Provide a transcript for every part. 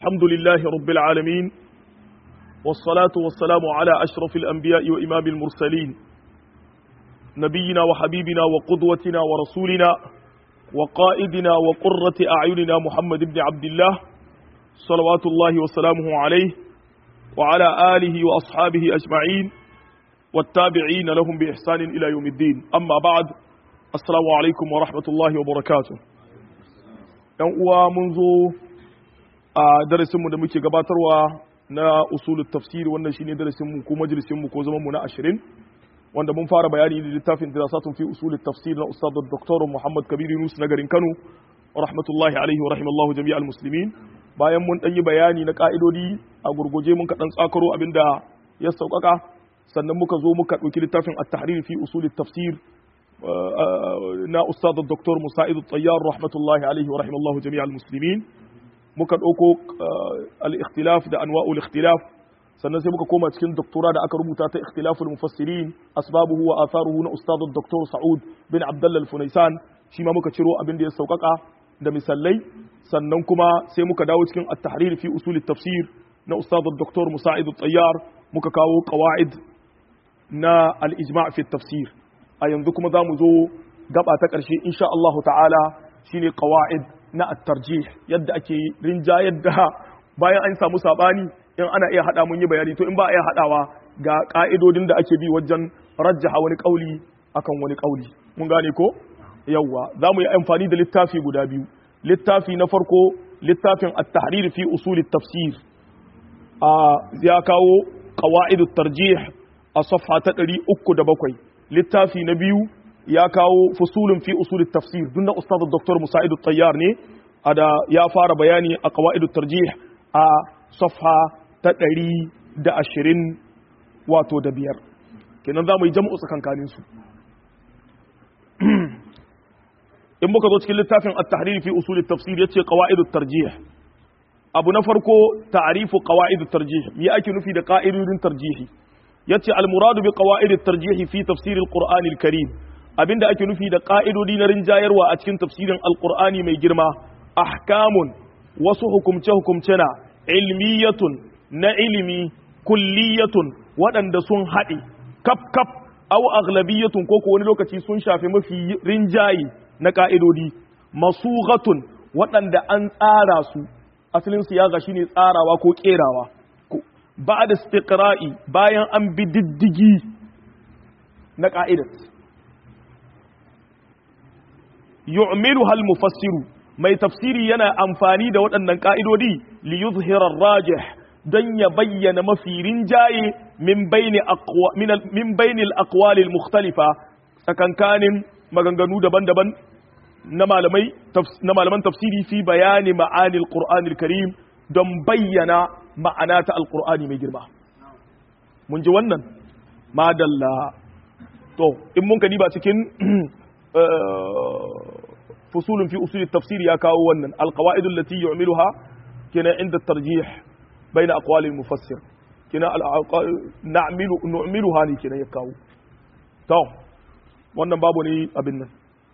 الحمد لله رب العالمين والصلاة والسلام على أشرف الأنبياء وإمام المرسلين نبينا وحبيبنا وقدوتنا ورسولنا وقائدنا وقرة أعيننا محمد بن عبد الله صلوات الله وسلامه عليه وعلى آله وأصحابه أجمعين والتابعين لهم بإحسان إلى يوم الدين أما بعد السلام عليكم ورحمة الله وبركاته منذ a darasinmu da muke gabatarwa na usulul tafsir wannan shine darasinmu ko majalisinmu ko zamanmu na ashirin wanda mun fara bayani da littafin dirasatun fi usulul tafsir na ustad dr Muhammad Kabir Yunus na garin Kano rahmatullahi alaihi wa rahimallahu jami'al muslimin bayan mun dan yi bayani na ka'idodi a gurguje mun ka dan tsakaro abinda ya saukaka sannan muka zo muka dauki littafin at-tahrir fi usulul tafsir na ustad dr Musa'id at-Tayyar rahmatullahi alaihi wa rahimallahu jami'al muslimin muka ɗauko al-ikhtilaf da anwa'ul ikhtilaf sannan sai muka koma cikin doktora da aka rubuta ta ikhtilaful mufassirin asbabuhu wa atharuhu na ustad dr Sa'ud bin Abdullah al-Funaisan shi ma muka ciro abin da ya saukaka da misalai sannan kuma sai muka dawo cikin at-tahrir fi usul tafsir na ustad dr Musa'id al-Tayyar muka kawo qawaid na al-ijma' fi tafsir a yanzu kuma zamu zo gaba ta ƙarshe insha Allah ta'ala shine qawaid na at-tarjih yadda ake rinja yadda bayan an samu sabani in ana iya hada mun yi bayani to in ba a iya hadawa ga ka'idodin da ake bi wajen rajjaha wani kauli akan wani kauli mun gane ko yawwa za mu yi amfani da littafi guda biyu littafi na farko littafin at-tahrir fi usul at-tafsir a ya kawo qawaid at-tarjih a safha ta 307 littafi na biyu ya kawo fusulun fi usul tafsir dun da ustad dr musa'id tayyar ne ada ya fara bayani a qawaid tarjih a safha ta 120 wato da biyar kenan zamu yi jam'u tsakankanin su in muka zo cikin littafin at-tahrir fi usul tafsir yace qawaid tarjih abu na farko ta'rifu qawaid tarjih me ake nufi da qa'idodin tarjihi yace al-muradu bi qawaid tarjih fi tafsir al-qur'an al-karim abinda ake nufi da ƙa'idodi na rinjayarwa a cikin tafsirin alƙur'ani mai girma ahkamun wasu hukumce-hukumce na ilmiyatun na ilimi kulliyatun waɗanda sun haɗe kaf-kaf au aghlabiyatun ko wani lokaci sun shafi mafi rinjaye na ƙa'idodi masughatun waɗanda an tsara su asalin su ya ga shine tsarawa ko ƙerawa ba da istiqra'i bayan an bi diddigi na ƙa'idat yu'milu hal mufassiru mai tafsiri yana amfani da waɗannan ƙa'idodi li yuzhira rajih don ya bayyana mafi rinjaye min baini aqwa min baini al-aqwal al-mukhtalifa tsakankanin maganganu daban-daban na malamai na malaman tafsiri fi bayani ma'ani al-Qur'an al-Karim don bayyana ma'ana ta al-Qur'ani mai girma mun ji wannan madalla to in mun kadi ba cikin فصول في أصول التفسير يا كاو ونن القواعد التي يعملها كنا عند الترجيح بين أقوال المفسر كنا نعمل نعملها ني كنا يكاو تو wannan babu ne abin nan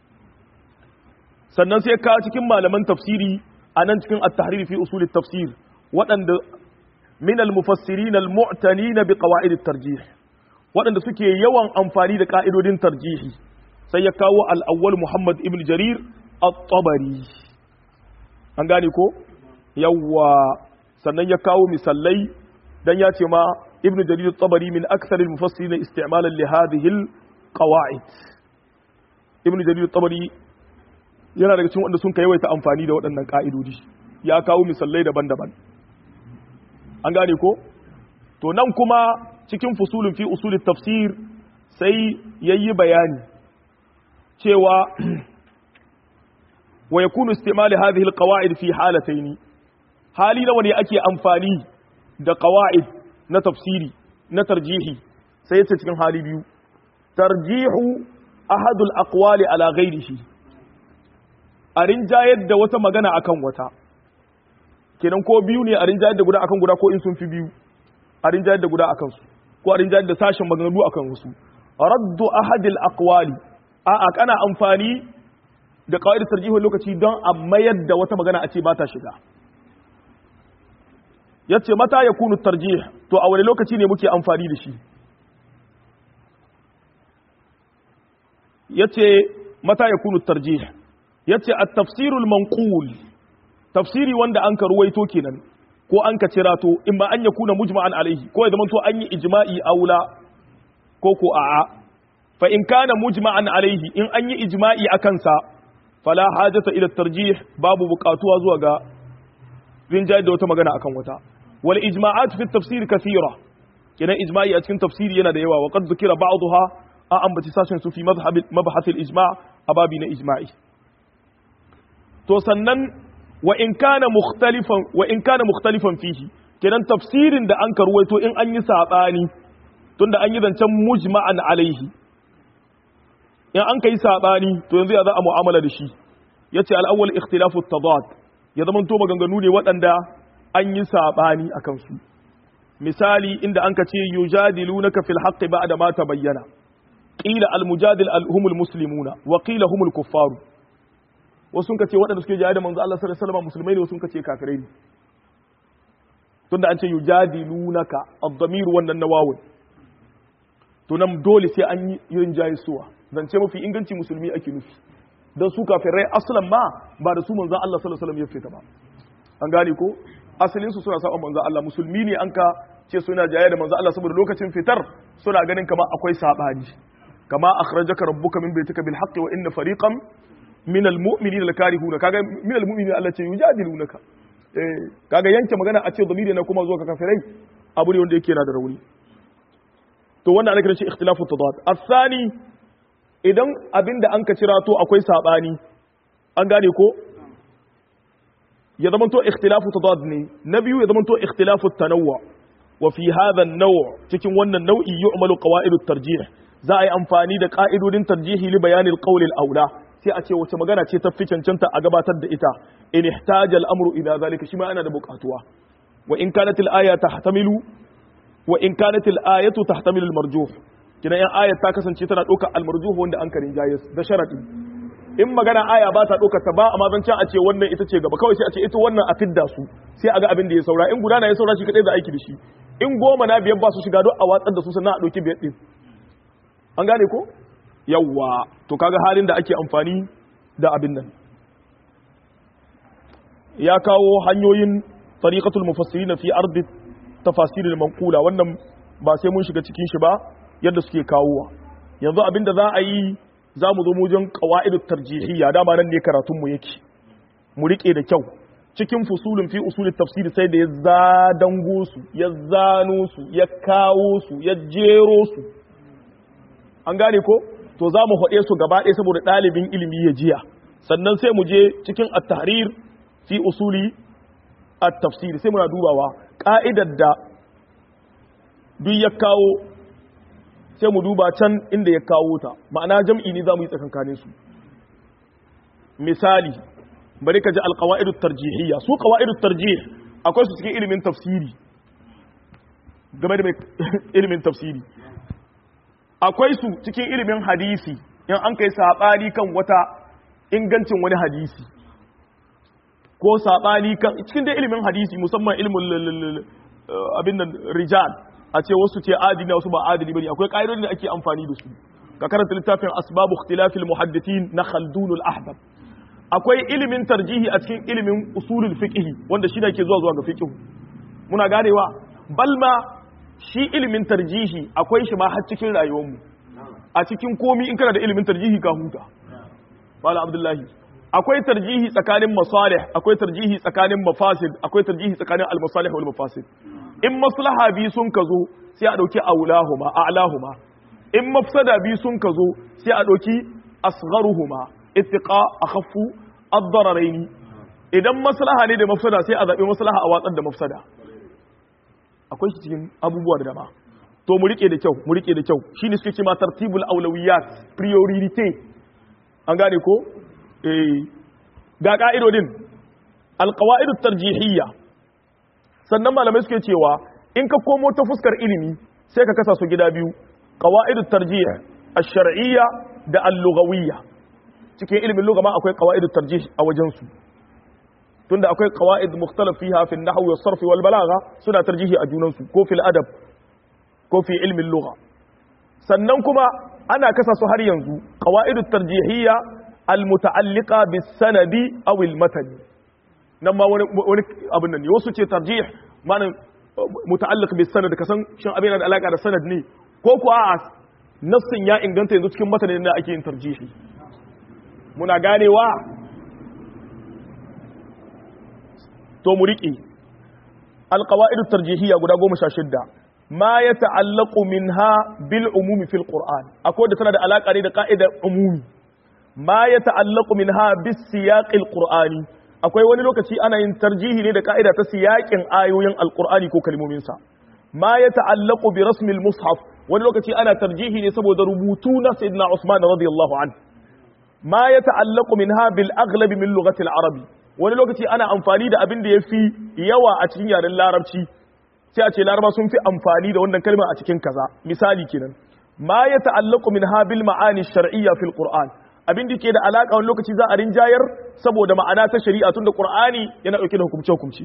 sannan sai ka cikin malaman tafsiri a nan cikin at-tahrir fi usul at-tafsir waɗanda min al-mufassirin al-mu'tanin bi qawaid at-tarjih waɗanda suke yawan amfani da ka'idodin tarjihi sai ya kawo al-awwal Muhammad ibn Jarir at-tabari an gane ko yawwa sannan ya kawo misalai dan ya ce ma ibnu jarir at-tabari min akthar al-mufassirin isti'malan li hadhihi al-qawa'id ibnu jarir at-tabari yana daga cikin wanda sun kai yawaita amfani da waɗannan ka'idodi ya kawo misalai daban-daban an gane ko to nan kuma cikin fusulun fi usulit tafsir sai yayi bayani cewa ويكون استعمال هذه القواعد في حالتين حالي لو ne ake amfani da qawaid na tafsiri na tarjihi sai yace cikin hali biyu tarjihu ahad al-aqwali ala ghayrihi a rinjayar da wata magana akan wata kenan ko biyu ne a rinjayar da guda akan guda ko in sun fi biyu a rinjayar da guda akan su ko a rinjayar da sashen maganganu akan wasu raddu ahad al-aqwali a'a kana amfani da kawai da tarjihun lokaci don a mayar da wata magana a ce ba ta shiga yace mata yakunu tarjih to a wani lokaci ne muke amfani da shi yace mata yakunu tarjih yace at-tafsirul manqul tafsiri wanda an ka ruwaito kenan ko an ka cirato in ba an yakuna mujma'an alaihi ko ya zama to an yi ijma'i aula ko ko a'a fa in kana mujma'an alaihi in an yi ijma'i akan sa fala hajata ila tarjih babu buƙatuwa zuwa ga rinjaye da wata magana akan wata wal ijma'at fi tafsir kathira kenan ijma'i a cikin tafsiri yana da yawa wa qad dhukira ba'daha a ambaci sashen su fi madhhab mabhath al ijma' ababi na ijma'i to sannan wa in kana mukhtalifan wa in kana mukhtalifan fihi kenan tafsirin da an karwaito in an yi sabani tunda an yi zancen mujma'an alaihi in an kai sabani to yanzu ya za a mu'amala da shi yace al-awwal ikhtilafu at-tadad ya zama to maganganu ne waɗanda an yi sabani akan su misali inda an ka ce yujadilunaka fil haqqi ba'da ma tabayyana qila al-mujadil humul muslimuna wa qila humul kuffaru wasu sun ce waɗanda suke jaya da manzo Allah sallallahu alaihi wasallam musulmai ne wasu sun ce kafirai ne tunda an ce yujadilunaka ad-damir wannan nawawun to nan dole sai an yi yin jayisuwa zance mafi inganci musulmi ake nufi don su kafirai aslan ma ba da su manzan Allah sallallahu alaihi wasallam ya fita ba an gane ko asalin su suna saba manzan Allah musulmi ne an ka ce suna jaya da manzan Allah saboda lokacin fitar suna ganin kama akwai sabani kama akhrajaka rabbuka min baitika bil haqqi wa inna fariqan min al mu'minina lakarihuna kaga min al mu'minina Allah ce yujadilunaka eh kaga yanke magana a ce zamiri na kuma zuwa ka kafirai abu ne wanda yake yana da rauni to wannan ana kiran shi ikhtilafu tadad asani idan abinda an ka cira to akwai sabani an gane ko ya zama to ikhtilafu tadad ne na biyu ya zama to ikhtilafu tanawwu wa fi hadha an-naw' cikin wannan nau'i yu'malu qawa'idut tarjih za a yi amfani da ka'idodin tarjihi li bayanil qawl al-aula sai a ce wace magana ce ta fi cancanta a gabatar da ita in ihtaja al-amru ila zalika shi ma ana da buƙatuwa wa in kanat al-aya tahtamilu wa in kanat al-ayatu tahtamilu al-marjuh kina yan ayat ta kasance tana ɗaukar al-marjuh wanda an karin jayis da sharadi in magana aya ba ta ɗaukar ta ba amma zan a ce wannan ita ce gaba kawai sai a ce ita wannan a fidda su sai a ga abin da ya saura in guda na ya saura shi kadai za aiki da shi in goma na biyar ba su shiga don a watsar da su sannan a ɗauki biyar ɗin an gane ko yawwa to kaga halin da ake amfani da abin nan ya kawo hanyoyin tariqatul mufassirin fi ardi tafasiril manqula wannan ba sai mun shiga cikin shi ba yadda suke kawowa yanzu abin da za a yi za mu zo mujin qawaidut tarjihiyya dama nan ne karatun mu yake mu rike da kyau cikin fusulun fi usulit tafsiri sai da ya zadango su ya zano su ya kawo su ya jero su an gane ko to za mu haɗe su gaba ɗaya saboda ɗalibin ilimi ya jiya sannan sai mu je cikin at-tahrir fi usuli at-tafsir sai muna dubawa ka'idar da duk ya kawo sai mu duba can inda ya kawo ta ma'ana jam'i ne za mu yi tsakankanin su misali bari ka ji alqawaid tarjihiyya su qawaid tarjih akwai su cikin ilimin tafsiri game da ilimin tafsiri akwai su cikin ilimin hadisi in an kai saɓani kan wata ingancin wani hadisi ko saɓani kan cikin dai ilimin hadisi musamman ilimin abin nan rijal a ce wasu ce adili wasu ba adili bane akwai ƙa'idodin da ake amfani da su ka karanta littafin asbabu ikhtilafil muhaddithin na khaldun al-ahbab akwai ilimin tarjihi a cikin ilimin usulul fiqh wanda shi ne ke zuwa zuwa ga fiqh muna ganewa balma shi ilimin tarjihi akwai shi ma har cikin rayuwarmu a cikin komi in kana da ilimin tarjihi ka huta wala abdullahi akwai tarjihi tsakanin masalih akwai tarjihi tsakanin mafasid akwai tarjihi tsakanin al-masalih wal mafasid in maslaha bi sun ka zo sai a dauki aulahuma a'lahuma in mafsada bi sun ka zo sai a dauki asgharuhuma ittiqa akhaffu ad-dararain idan maslaha ne da mafsada sai a zabi maslaha a watsar da mafsada akwai shi cikin abubuwa da dama to mu rike da kyau mu rike da kyau shine suke cewa tartibul aulawiyat priority an gane ko eh ga ka'idodin alqawaid tarjihiyya sannan malamai suke cewa in ka komo ta fuskar ilimi sai ka kasa su gida biyu qawaid tarjih ash-shar'iyya da al-lughawiyya cikin ilimin lugha ma akwai qawaid tarjih a wajen su tunda akwai qawaid mukhtalaf fiha fi an-nahw wa sarf wal balagha suna tarjihi a junan su ko fil adab ko fi ilmi al-lugha sannan kuma ana kasa su har yanzu qawaid at-tarjihiyya al-muta'alliqa bis-sanadi aw al-matani nan ma wani wani abin nan ne wasu ce tarjih ma'anar muta'alliq bis-sanad kasan shin abin da alaka da sanad ne ko ko a'a nassin ya inganta yanzu cikin matanin da ake yin tarjihi muna ganewa to mu riƙe alƙawa'idu tarjihiyya guda goma sha shidda ma ya ta'allaku minha bil umumi fil qur'an akwai da tana da alaƙa ne da ƙa'idar umumi ma ya ta'allaku minha bis siyaqil qur'ani akwai wani lokaci ana yin tarjihi ne da ƙa'ida ta siyaƙin ayoyin alqur'ani ko kalmominsa ma ya ta'allaku bi rasmil mushaf wani lokaci ana tarjihi ne saboda rubutu na sayyidina Usman radiyallahu anhu ma ya ta'allaku minha bil aghlabi min lughati al-arabi wani lokaci ana amfani da abin da yafi yawa a cikin yaren larabci sai a ce laraba sun fi amfani da wannan kalma a cikin kaza misali kenan ma ya ta'allaku minha bil ma'ani shar'iyya fil qur'an abin da ke da alaka wani lokaci za a rinjayar saboda ma'ana ta shari'a tunda qur'ani yana dauke da hukumce hukumci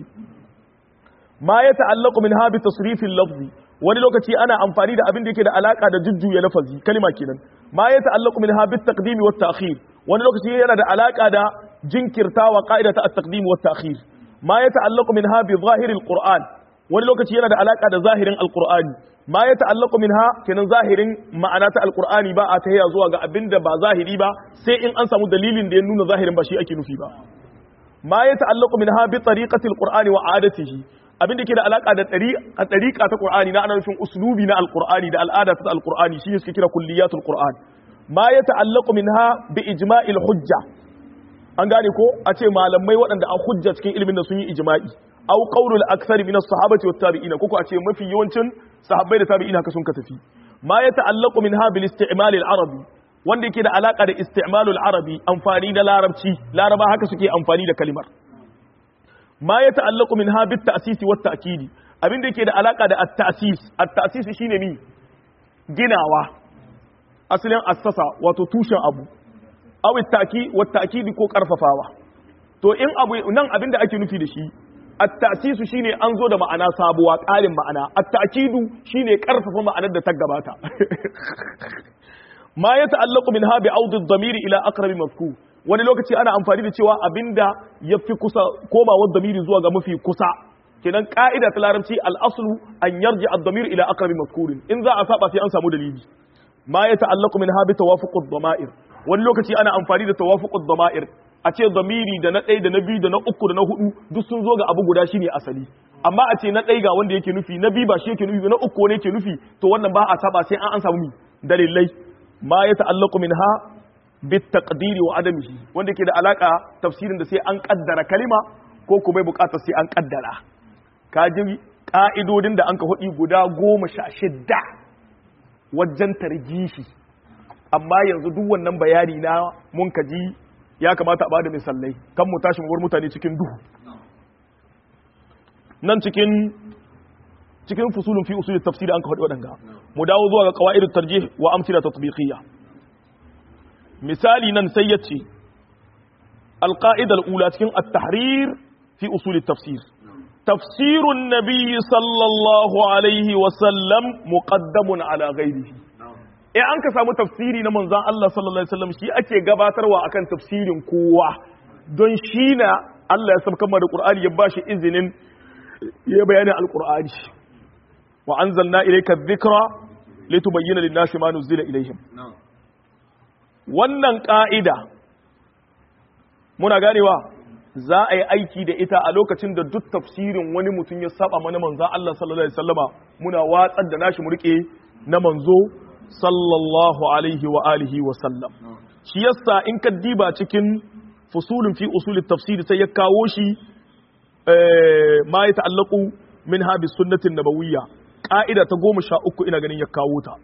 ma ya ta'allaku minha bi tasrifil lafzi wani lokaci ana amfani da abin da yake da alaka da jujjuya lafazi kalma kenan ma ya ta'allaku minha bit taqdim wat ta'khir wani lokaci yana da alaka da jinkirtawa qa'idata at-taqdim wat ta'khir ma ya ta'allaku minha bi zahiril qur'an wani lokaci yana da alaka da zahirin alqur'ani ma ya ta'allaku minha kenan zahirin ma'ana ta alqur'ani ba a tahiya zuwa ga abin da ba zahiri ba sai in an samu dalilin da ya nuna zahirin ba shi ake nufi ba ma ya ta'allaku minha bi tariqati alqur'ani wa 'adatihi abin da ke da alaka da ɗariƙa ta ƙur'ani na ana nufin uslubi na alƙur'ani da al'ada ta alƙur'ani shi suke kira kulliyatul ƙur'an ma ya ta'allaku minha bi ijma'il hujja an gane ko a ce malamai waɗanda an hujja cikin ilimin da sun yi ijma'i aw qawlul akthari min as-sahabati wat tabi'ina ko a ce mafi yawancin sahabbai da tabi'ina haka sun ka tafi ma ya ta'allaku minha bil isti'mal al-arabi wanda yake da alaka da isti'malul arabi amfani da larabci laraba haka suke amfani da kalimar ma ya ta'allaku min ha bit ta'sisi wat ta'kidi abin da yake da alaka da at-ta'sis at-ta'sis shine mi ginawa asalin assasa wato tushen abu aw at-ta'ki wat ta'kidi ko karfafawa to in abu nan abin da ake nufi da shi at-ta'sis shine an zo da ma'ana sabuwa ƙarin ma'ana at-ta'kidu shine karfafa ma'anar da ta gabata ma ya ta'allaku min ha bi audi ad-damiri ila aqrabi mafku wani lokaci ana amfani da cewa abinda ya fi kusa komawar damiri zuwa ga mafi kusa kenan ka'ida ta larabci al'aslu an yarji ad-damir ila aqrabi mazkurin in za a saba sai an samu dalili ma ya ta'allaqu min habi tawafuq ad-dama'ir wani lokaci ana amfani da tawafuq ad-dama'ir a ce damiri da na ɗaya da na biyu da na uku da na hudu duk sun zo ga abu guda shine asali amma a ce na ɗaya ga wanda yake nufi na biyu ba shi yake nufi na uku wani yake nufi to wannan ba a saba sai an an samu dalilai ma ya ta'allaqu minha bitaqdiri wa adamihi wanda ke da alaka tafsirin da sai an kaddara kalima ko kuma bai bukatar sai an kaddara ka ji ka'idodin da an ka hudi guda goma sha shidda wajen tarjihi amma yanzu duk wannan bayani na mun ka ji ya kamata a bada misalai kan mu tashi mu mutane cikin duhu nan cikin cikin fusulun fi usul tafsiri an ka hudi wadanga mu dawo zuwa ga qawaidut tarjih wa amsila tatbiqiyya misali nan sai ya ce alƙa'idar ula cikin at-tahrir fi usul tafsir tafsirun nabiyyi sallallahu alaihi wasallam muqaddamun ala ghairihi in an ka samu tafsiri na manzon Allah sallallahu alaihi wasallam shi ake gabatarwa akan tafsirin kowa don shi na Allah ya sabkan da Qur'ani ya bashi izinin ya bayanin al-Qur'ani wa anzalna ilayka adh-dhikra litubayyana lin-nasi ma nuzila ilayhim wannan ƙa'ida muna ganewa za a yi aiki da ita a lokacin da duk tafsirin wani mutum ya saba mana manzan Allah sallallahu Alaihi wasallama muna watsar da nashi murke na manzo sallallahu Alaihi wa alihi wa sallam shi yasa in ka diba cikin fusulun fi usulin tafsiri sai ya kawo shi ma ya ta'allaku min habi sunnatin nabawiyya ƙa'ida ta goma sha uku ina ganin ya kawo ta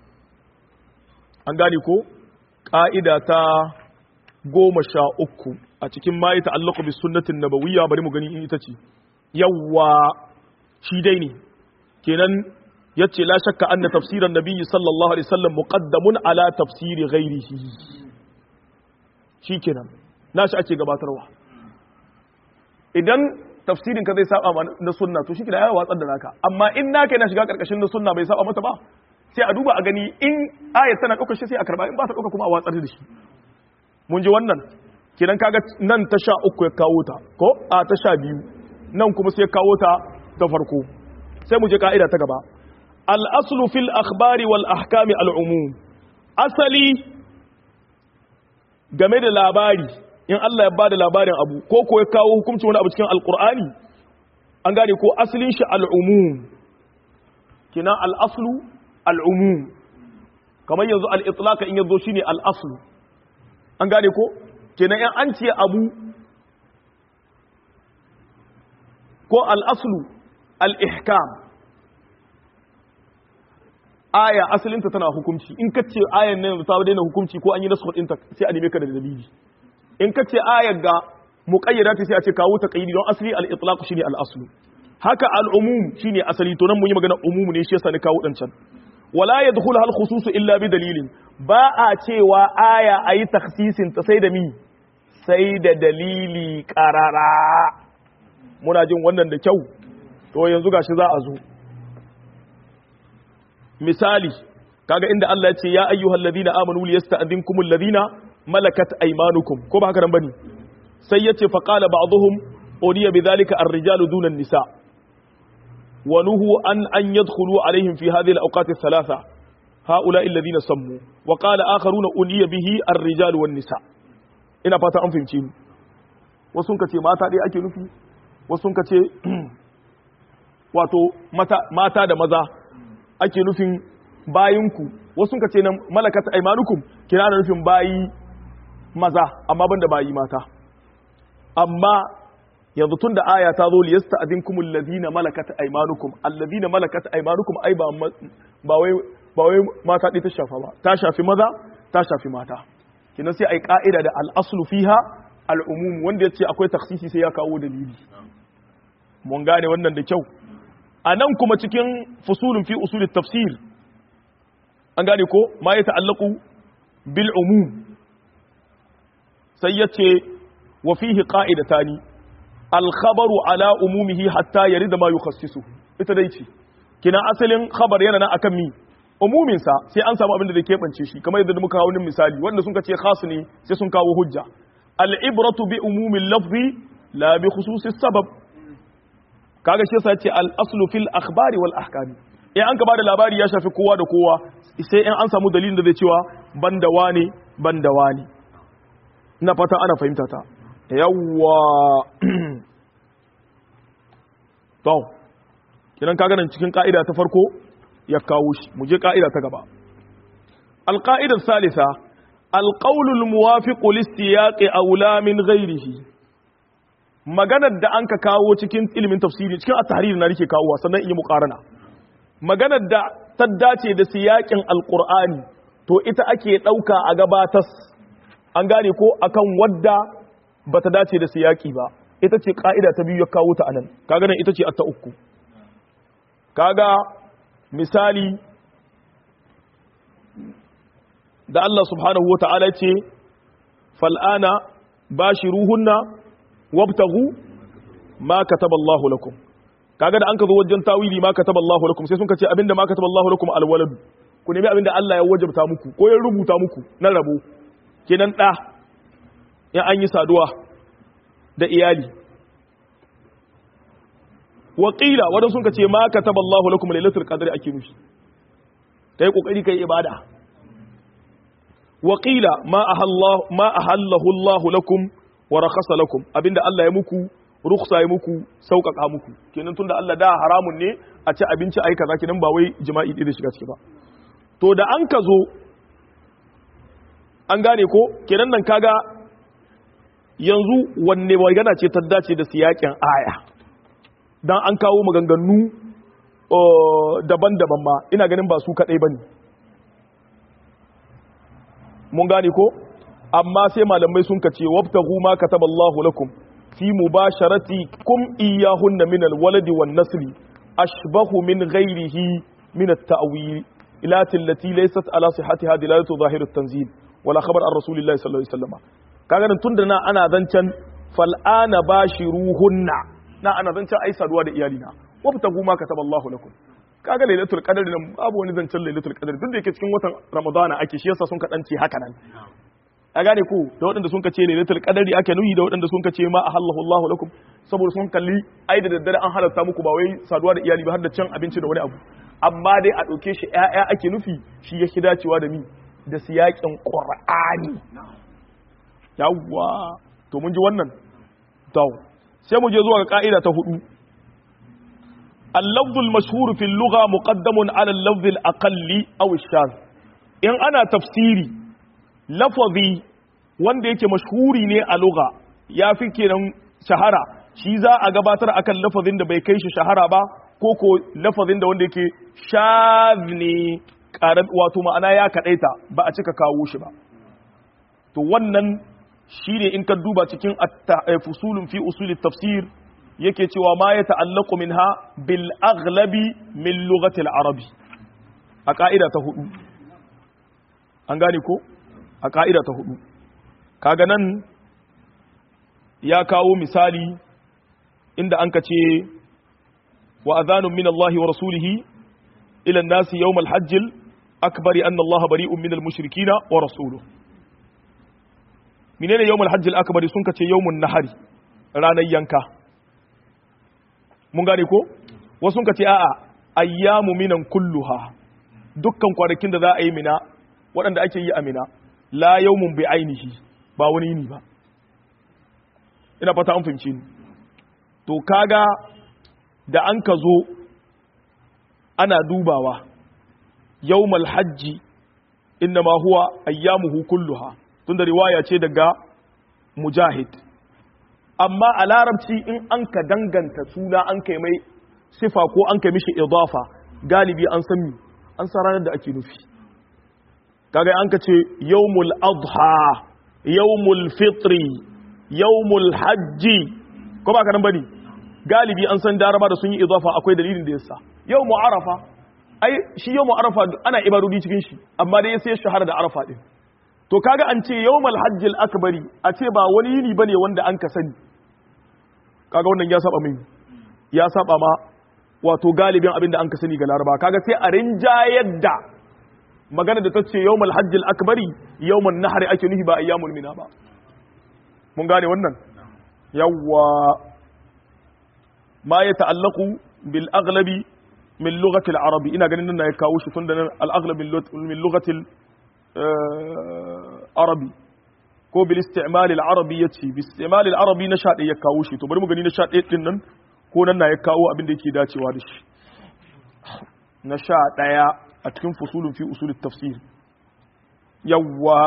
an gane ko ƙa'ida ta goma sha uku a cikin ma ya ta'allaku bi sunnatin nabawiyya bari mu gani in ita ce yawwa shi dai ne kenan ya ce la shakka anna tafsiran nabiyyi sallallahu alaihi wasallam muqaddamun ala tafsiri ghairihi shi kenan nashi ake gabatarwa idan tafsirin ka zai saba ma na sunna to shike da ya watsar da naka amma in naka yana shiga karkashin na sunna bai saba mata ba sai a duba a gani in ayat tana ɗaukar shi sai a karba in ba ta ɗauka kuma a watsar da shi mun ji wannan kenan kaga nan ta sha uku ya kawo ta ko a ta sha biyu nan kuma sai ya kawo ta ta farko sai mu je ka'ida ta gaba al-aslu fil akhbari wal ahkami al-umum asali game da labari in Allah ya bada labarin abu ko ko ya kawo hukunci wani abu cikin alqur'ani an gane ko asalin shi al-umum kina al-aslu al-umum kamar yanzu al-itlaq in yazo shine al-aslu an gane ko kenan in an ce abu ko al-aslu al-ihkam aya asalinta tana hukunci in ka ce ayan nan ta daina hukunci ko an yi nasu ɗinta sai a neme ka da dalili in ka ce ayar ga muƙayyada ta sai a ce kawo ta ƙayyidi don asali al-itlaq shine al-aslu haka al-umum shine asali to nan mun yi magana umum ne shi yasa ni kawo dancan wala yadkhulu hal khusus illa bi dalilin ba a cewa aya ayi takhsisin ta sai da mi sai da dalili qarara muna jin wannan da kyau to yanzu gashi za a zo misali kaga inda Allah ya ce ya ayyuhal ladina amanu liyasta'dinkumul ladina malakat aymanukum ko ba haka nan bane sai yace fa qala ba'dhum udiya bidhalika ar-rijalu duna an-nisa wa nuhu an an yadkhulu alaihim fi hadhihi al-awqat ath-thalatha haula alladhina sammu wa qala akharuna udiya bihi ar-rijalu wan-nisa ina fata an fahimci ni wasu ka ce mata dai ake nufi wasu ka ce wato mata da maza ake nufin bayinku wasu ka ce nan malakata aimanukum kina da nufin bayi maza amma ban da bayi mata amma yanzu tun da aya ta zo liyasta adinkum alladhina malakat aymanukum alladhina malakat aymanukum ai ba ba wai ba wai mata ɗaya ta shafa ba ta shafi maza ta shafi mata kina sai ai ka'ida da al-aslu fiha al-umum wanda yace akwai takhsisi sai ya kawo dalili mun gane wannan da kyau a nan kuma cikin fusulun fi usulun tafsir an gane ko ma ya ta'allaku bil umum sai ya ce wa fihi qa'idatani al khabaru ala umumihi hatta yarida ma yukhassisu ita dai ce kina asalin khabar yana nan akan mi umumin sa sai an samu abin da zai kebance shi kamar yadda muka kawo misali wanda sun ce khas ne sai sun kawo hujja al ibratu bi umumil lafzi la bi khususis sabab kaga shi yasa ce al-aslu fil akhbari wal ahkami eh an ka bada labari ya shafi kowa da kowa sai in an samu dalilin da zai cewa banda wane banda wane ina fata ana fahimta ta yawwa to kidan kaga nan cikin ka'ida ta farko ya kawo shi mu je ka'ida ta gaba al-qa'ida salisa al-qawlu al-muwafiqu lis-siyaqi awla min ghayrihi maganar da an ka kawo cikin ilimin tafsiri cikin at-tahrir na rike kawo sannan in yi muqarana maganar da ta dace da siyakin alqur'ani to ita ake dauka a gabatas an gane ko akan wadda bata dace da siyaki ba ita ce ka'ida ta biyu ya kawo ta anan kaga nan ita ce ta uku kaga misali da Allah subhanahu wata'ala ce fal'ana bashiruhunna wabtagu ma kataba Allahu lakum kaga da an ka zo wajen tawili ma kataba Allahu lakum sai sun ka ce abinda ma kataba Allahu lakum alwalad ku nemi abinda Allah ya wajabta muku ko ya rubuta muku na rabo kenan da in an yi saduwa da iyali wa qila wadan sun ka ce ma kataba Allahu lakum lailatul qadri ake nufi kai kokari kai ibada wa qila ma ahallahu ma ahallahu Allahu lakum wa rakhasa lakum abinda Allah ya muku rukhsa ya muku sauƙaƙa muku kenan tunda Allah da haramun ne a ci abinci ai kaza kenan ba wai jima'i ɗaya da shiga ciki ba to da an ka zo an gane ko kenan nan kaga yanzu wanne magana ce ta dace da siyakin aya dan an kawo maganganu daban-daban ma ina ganin ba su kaɗai bane mun gane ko amma sai malamai sun kace wabtaghu ma kataballahu lakum fi mubasharatikum iyyahunna min alwaladi wan nasli ashbahu min ghayrihi min at-ta'wil ilati allati laysat ala sihhatiha dilalatu zahir at-tanzil wala khabar an rasulillahi sallallahu alaihi wasallam kaga nan tunda na ana zancan fal'ana bashiruhunna na ana zancen ai saduwa da iyalina wabtagu ma kataballahu lakum kaga lailatul qadr nan babu wani zancen lailatul qadr duk da yake cikin watan ramadana ake shi yasa sun kadance haka nan a gane ku da waɗanda sun kace lailatul qadri ake nuhi da waɗanda sun kace ma ahallahu Allahu lakum saboda sun kalli ai da daddare an halarta muku ba wai saduwa da iyali ba har da cin abinci da wani abu amma dai a ɗauke shi ƴaƴa ake nufi shi yake dacewa da mi da siyakin qur'ani yawwa to mun ji wannan to sai mu je zuwa ga ka'ida ta hudu اللفظ المشهور في اللغة مقدم على اللفظ الأقل أو الشاذ إن أنا تفسيري lafazi wanda yake mashhuri ne a lugha ya fi kenan shahara shi za a gabatar akan lafazin da bai kai shi shahara ba ko ko lafazin da wanda yake shaz ne wato ma'ana ya kadaita ba a cika kawo shi ba to wannan shine in ka duba cikin fusulun fi usul tafsir yake cewa ma ya ta'allaqu minha bil aghlabi min lughati al-arabi a ka'ida ta hudu an gane ko a ƙa'ida ta hudu kaga nan ya kawo misali inda an ka ce wa azanun min Allah wa rasulihi ila nasi yawmal hajjil akbari anna Allah bari'un min al-mushrikina wa rasuluhu menene yawmal hajjil akbari sun ka ce yawmun nahari ranar yanka mun gane ko wasu sun ka ce a'a ayyamu minan kulluha dukkan kwanakin da za a yi mina waɗanda ake yi a mina la yawmun bi ainihi ba wani yini ba ina fata an fahimci ni to kaga da an ka zo ana dubawa yawmal hajji innama huwa ayyamuhu kulluha tunda riwaya ce daga mujahid amma a larabci in an ka danganta suna an kai mai sifa ko an kai mishi idafa galibi an san mi an san ranar da ake nufi kaga an ka ce yawmul adha yawmul fitri yawmul hajji ko ba ka nan bane galibi an san daraba da sun yi idafa akwai dalilin da yasa yawmu arafa ai shi yawmu arafa ana ibadodi cikin shi amma dai sai shahara da arafa din to kaga an ce yawmul hajjil akbari a ce ba wani yini bane wanda an ka sani kaga wannan ya saba mai ya saba ma wato galibin abin da an ka sani ga laraba kaga sai a rinjayar da magana da ta ce yawmul hajjil akbari yawmun nahri ake nufi ba ayyamul mina ba mun gane wannan yawwa ma ya ta'allaqu bil aghlabi min lughati al arabi ina ganin nan ya kawo shi tunda nan al aghlab min lughati al arabi ko bil isti'mal al arabi yace bil isti'mal al arabi na sha ya kawo shi to bari mu gani na sha din nan ko nan na ya kawo abin da yake dacewa da shi na sha ɗaya a cikin fusulun fi usulun tafsir yawwa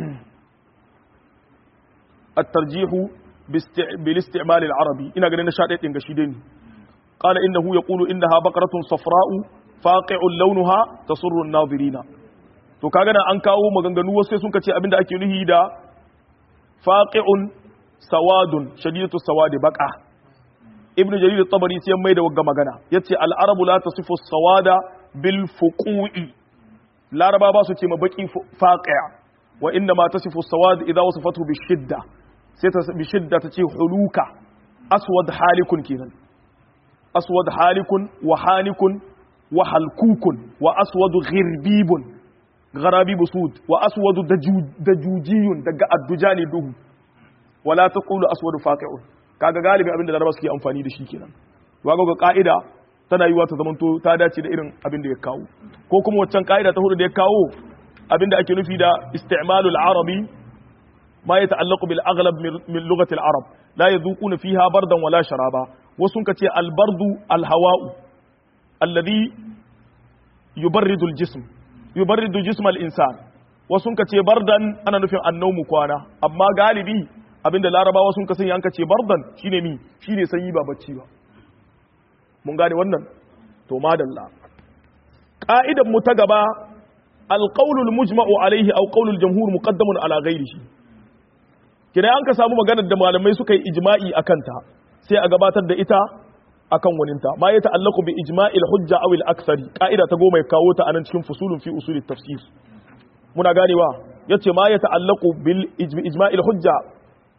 الترجيح بالاستعمال العربي إن قلنا شاء إن قشيدين قال إنه يقول إنها بقرة صفراء فاقع لونها تسر الناظرين to kaga nan an kawo maganganu wasu sun kace abinda ake nuhi da faqi'un sawadun shadidatu sawadi baqa ibnu jarir at-tabari sai mai da wagga magana yace al-arabu la tasifu sawada bil fuqu'i laraba ba su ce ma baki faqi'a wa inna ma tasifu sawad idza wasafatu bi shidda sai ta bi shidda ta ce huluka aswad halikun kenan aswad halikun wa hanikun wa halkukun wa aswad ghirbibun gharabibu sud wa aswad dajujiyun daga addujani duhu wala taqulu aswad faqi'un kaga galibi abinda laraba suke amfani da shi kenan waga ga ka'ida tana yiwa ta zamanto ta dace da irin abin da ya kawo ko kuma waccan ka'ida ta hudu da ya kawo abinda ake nufi da isti'malul arabi ma ya ta'allaqu bil aghlab min lughati al arab la yadhuquna fiha bardan wala sharaba wasu kace al bardu al hawa'u alladhi yubarridu al jism yubarridu jism al insan wasu kace bardan ana nufin annawmu kwana amma galibi abinda larabawa sun kasance an kace bardan shine mi shine sanyi ba bacci ba mun gane wannan to madalla ka'idan mu ta gaba alqaulul mujma'u alaihi aw qaulul jamhur muqaddamun ala ghairihi kina an ka samu maganar da malamai suka yi ijma'i akan ta sai a gabatar da ita akan waninta ma ya ta'allaqu bi ijma'il hujja aw al aksari ka'ida ta goma ya kawo ta anan cikin fusulun fi usulit tafsir muna ganewa yace ma ya ta'allaqu bil ijma'il hujja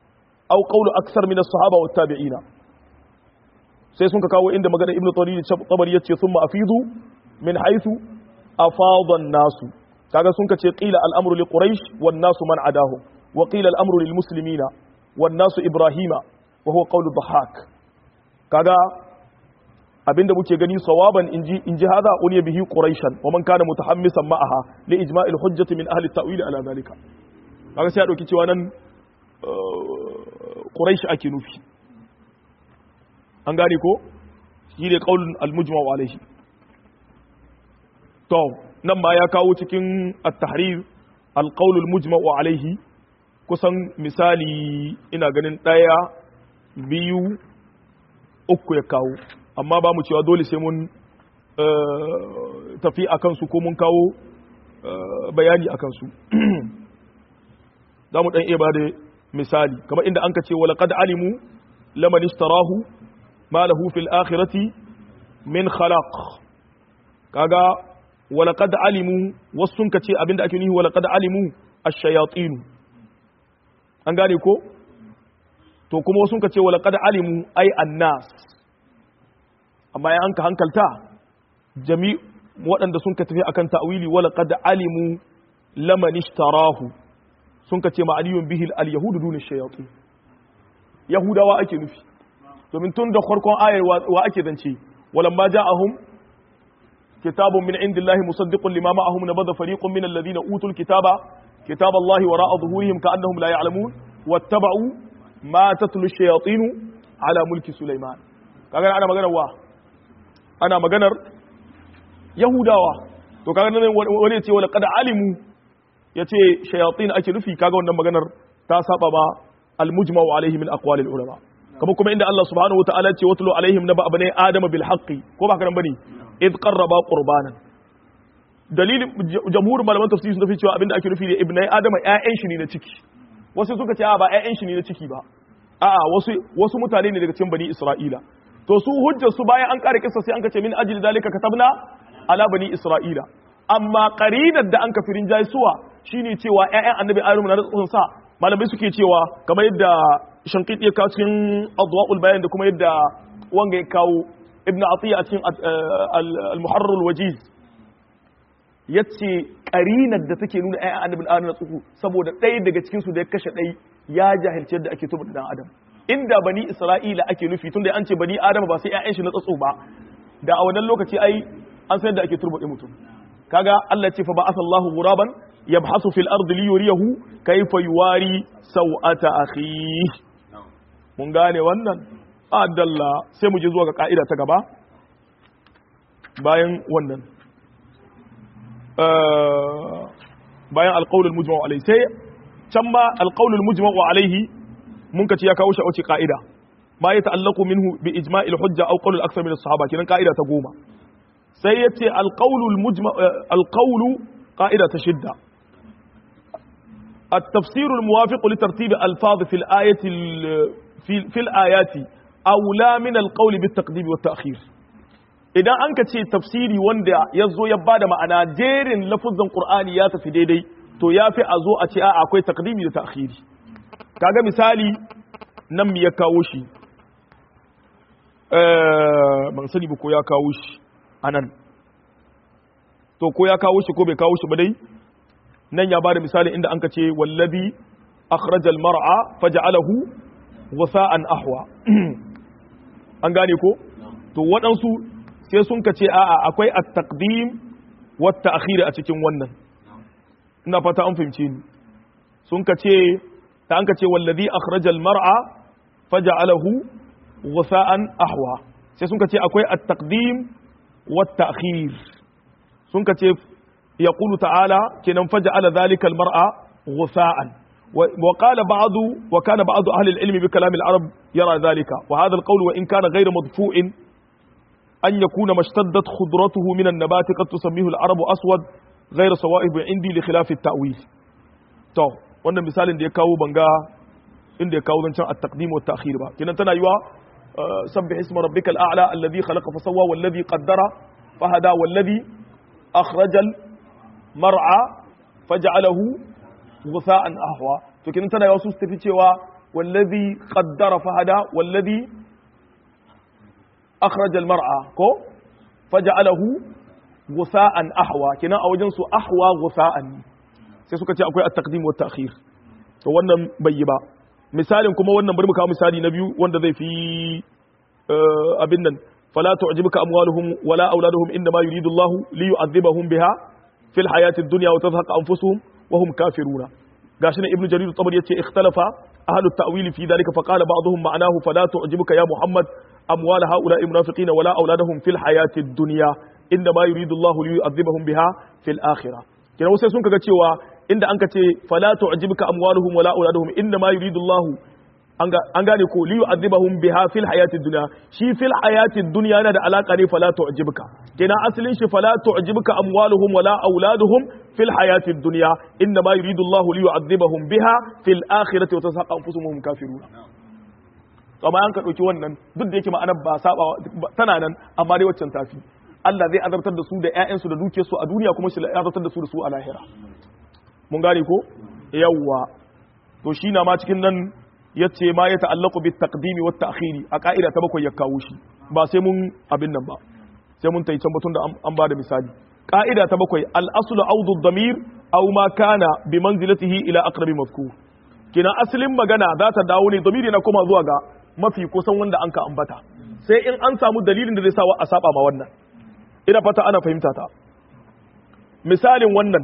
aw qawlu aksar min as-sahaba wat tabi'ina sai sun ka kawo inda magana ibnu tawil tabari yace thumma afidu min haythu afada an-nasu kaga sun ka ce qila al-amru li quraish wan nasu man adahu wa qila al-amru lil muslimina wan nasu ibrahima wa huwa qawlu dhahak kaga abinda muke gani sawaban inji inji hada uniya bihi quraishan wa man kana mutahammisan ma'aha li ijma'il hujjati min ahli at-ta'wil ala zalika kaga sai a dauki cewa nan quraish ake nufi an gane ko shi ne qaulun al-mujma' alayhi to nan ma ya kawo cikin at-tahrir al-qaul al-mujma' alayhi kusan misali ina ganin daya biyu uku ya kawo amma ba mu cewa dole sai mun tafi a kansu ko mun kawo bayani a kansu za mu ɗan iya ba da misali kamar inda an ka ce wala qad alimu laman ishtarahu ma lahu fil akhirati min khalaq kaga wala qad alimu wasu sun ka ce abinda ake nihi wala qad alimu ash-shayatin an gane ko to kuma wasu sun ka ce wala qad alimu ay annas amma ya an ka hankalta jami waɗanda sun ka tafi akan ta'wili wala qad alimu laman ishtarahu sun ka ce ma'aniyun bihi al-yahudu dun shayatin yahudawa ake nufi domin tun da farkon ayar wa ake zance walamma ja'ahum kitabun min indillahi musaddiqun lima ma'ahum nabadha fariqun min alladhina utul kitaba kitaba Allahi wara'a dhuhurihim ka'annahum la ya'lamun wattaba'u ma tatlu ash-shayatin ala mulki Sulaiman kaga ana maganar wa ana maganar yahudawa to kaga nan wani ya ce wala qad alimu yace shayatin ake nufi kaga wannan maganar ta saba ba al-mujma'u alaihi min aqwalil ulama kamar kuma inda Allah subhanahu wataala ce watlu alaihim naba abnai adama bil haqqi ko ba karan bane id qarraba qurbanan dalilin jamhur malaman tafsiri sun tafi cewa abinda ake nufi da ibnai adama ƴaƴan shi ne na ciki wasu suka ce a ba ƴaƴan shi ne na ciki ba a'a wasu wasu mutane ne daga cikin bani isra'ila to su hujjar su bayan an kare kissa sai an kace min ajli dalika katabna ala bani isra'ila amma qarinar da an kafirin jaisuwa shine cewa ƴaƴan annabi ayyub na da sa malamai suke cewa kamar yadda shankit ya kawo cikin adwa'ul bayan da kuma yadda wanga ya kawo ibnu atiya a cikin al-muharrar al-wajiz yace karinar da take nuna ayyan annabin adam na tsuku saboda ɗaya daga cikin su da ya kashe ɗai ya jahilci yadda ake tuba dan adam inda bani isra'ila ake nufi tunda an ce bani adam ba sai ƴaƴan shi na tsatso ba da a wannan lokaci ai an san yadda ake turbaɗe mutum kaga Allah ce fa ba asallahu ghuraban yabhasu fil ardi li yuriyahu kayfa yuwari sawata akhi mun gane wannan adalla sai mu je zuwa ga ka'ida ta gaba bayan wannan bayan alqaulul mujma'u alayhi sai can ma alqaulul mujma'u alayhi mun kace ya kawo shi a wace ka'ida ma ya ta'allaqu minhu bi ijma'il hujja aw qawl al-akthar min as-sahaba kinan ka'ida ta goma sai yace alqaulul mujma' alqaulu qa'ida ta shidda التفسير الموافق لترتيب الفاظ في الآية في, في الآيات أولى من القول بالتقديم والتأخير idan an ka ce tafsiri wanda ya zo ya bada ma'ana jerin lafuzan qur'ani ya tafi daidai to ya fi a zo a ce a akwai takdimi da ta'khiri kaga misali nan mi ya kawo shi ban sani ba ko ya kawo shi anan to ko ya kawo shi ko bai kawo shi ba dai nan ya bada misali inda an ka ce wallazi akhrajal mar'a faj'alahu wasa'an ahwa an gane ko to waɗansu sai sun ka ce a'a akwai at-taqdim wa at-ta'khir a cikin wannan ina fata an fahimce ni sun ka ce ta an ka ce wallazi akhrajal mar'a faj'alahu wasa'an ahwa sai sun ka ce akwai at-taqdim wa at-ta'khir sun ka ce يقول تعالى كنن فجعل ذلك المرأة غثاء وقال بعض وكان بعض أهل العلم بكلام العرب يرى ذلك وهذا القول وإن كان غير مدفوع أن يكون ما اشتدت خضرته من النبات قد تسميه العرب أسود غير صوائب عندي لخلاف التأويل تو wannan misalin da ya kawo banga inda ya kawo zancen at-taqdim wa at-ta'khir ba kinan tana yiwa sabbih isma rabbikal a'la alladhi khalaqa fa sawwa walladhi qaddara fa hada walladhi akhrajal mar'a faj'alahu ghusa'an ahwa to kin tana wasu tafi cewa wallazi qaddara fahada wallazi akhraj al-mar'a ko faj'alahu gusa'an ahwa kina a wajen su ahwa gusa'an sai suka ce akwai at-taqdim wa at-ta'khir to wannan bai yi ba misalin kuma wannan bari mu kawo misali na biyu wanda zai fi abin nan fala tu'jibuka amwaluhum wala auladuhum inna ma yuridu Allahu li yu'adhibahum biha fil hayati ad-dunya wa tadhhaqa anfusuhum wa hum kafiruna gashi ne ibnu jarir at-tabari yace ikhtalafa ahlu at-ta'wil fi dhalika fa qala ba'dhum ma'nahu fala tu'jibuka ya muhammad amwal ha'ula'i munafiqina wala auladuhum fil hayati ad-dunya inna ma yuridu Allahu li yu'adhibahum biha fil akhirah kina sai sun kaga cewa inda an ka ce fala tu'jibuka amwaluhum wala auladuhum inna ma yuridu Allah an gane ko li yu'adhibahum biha fil hayatid dunya shi fil hayatid dunya yana da alaka ne fala tu'jibuka kina asalin shi fala tu'jibuka amwaluhum wala auladuhum fil hayatid dunya inna ma yuridu Allah li yu'adhibahum biha fil akhirati wa tasaqqa anfusuhum kafiruna kama an ka dauki wannan duk da yake ma'anar ba saba tana nan amma dai waccan tafi Allah zai azabtar da su da ƴaƴansu da dukiyarsu a duniya kuma shi azabtar da su da su a lahira mun gane ko yawwa to shi na ma cikin nan yace ma ya ta'allaqu bit taqdimi wat ta'khiri a ka'ida ta bakwai ya kawo shi ba sai mun abin nan ba sai mun tayi can batun da an ba da misali ka'ida ta bakwai al aslu awdu damir aw ma kana bi manzilatihi ila aqrabi mazkur kina asalin magana za ta dawo ne damiri na koma zuwa ga mafi kusan wanda an ka ambata sai in an samu dalilin da zai sa a saba ma wannan ina fata ana fahimta ta misalin wannan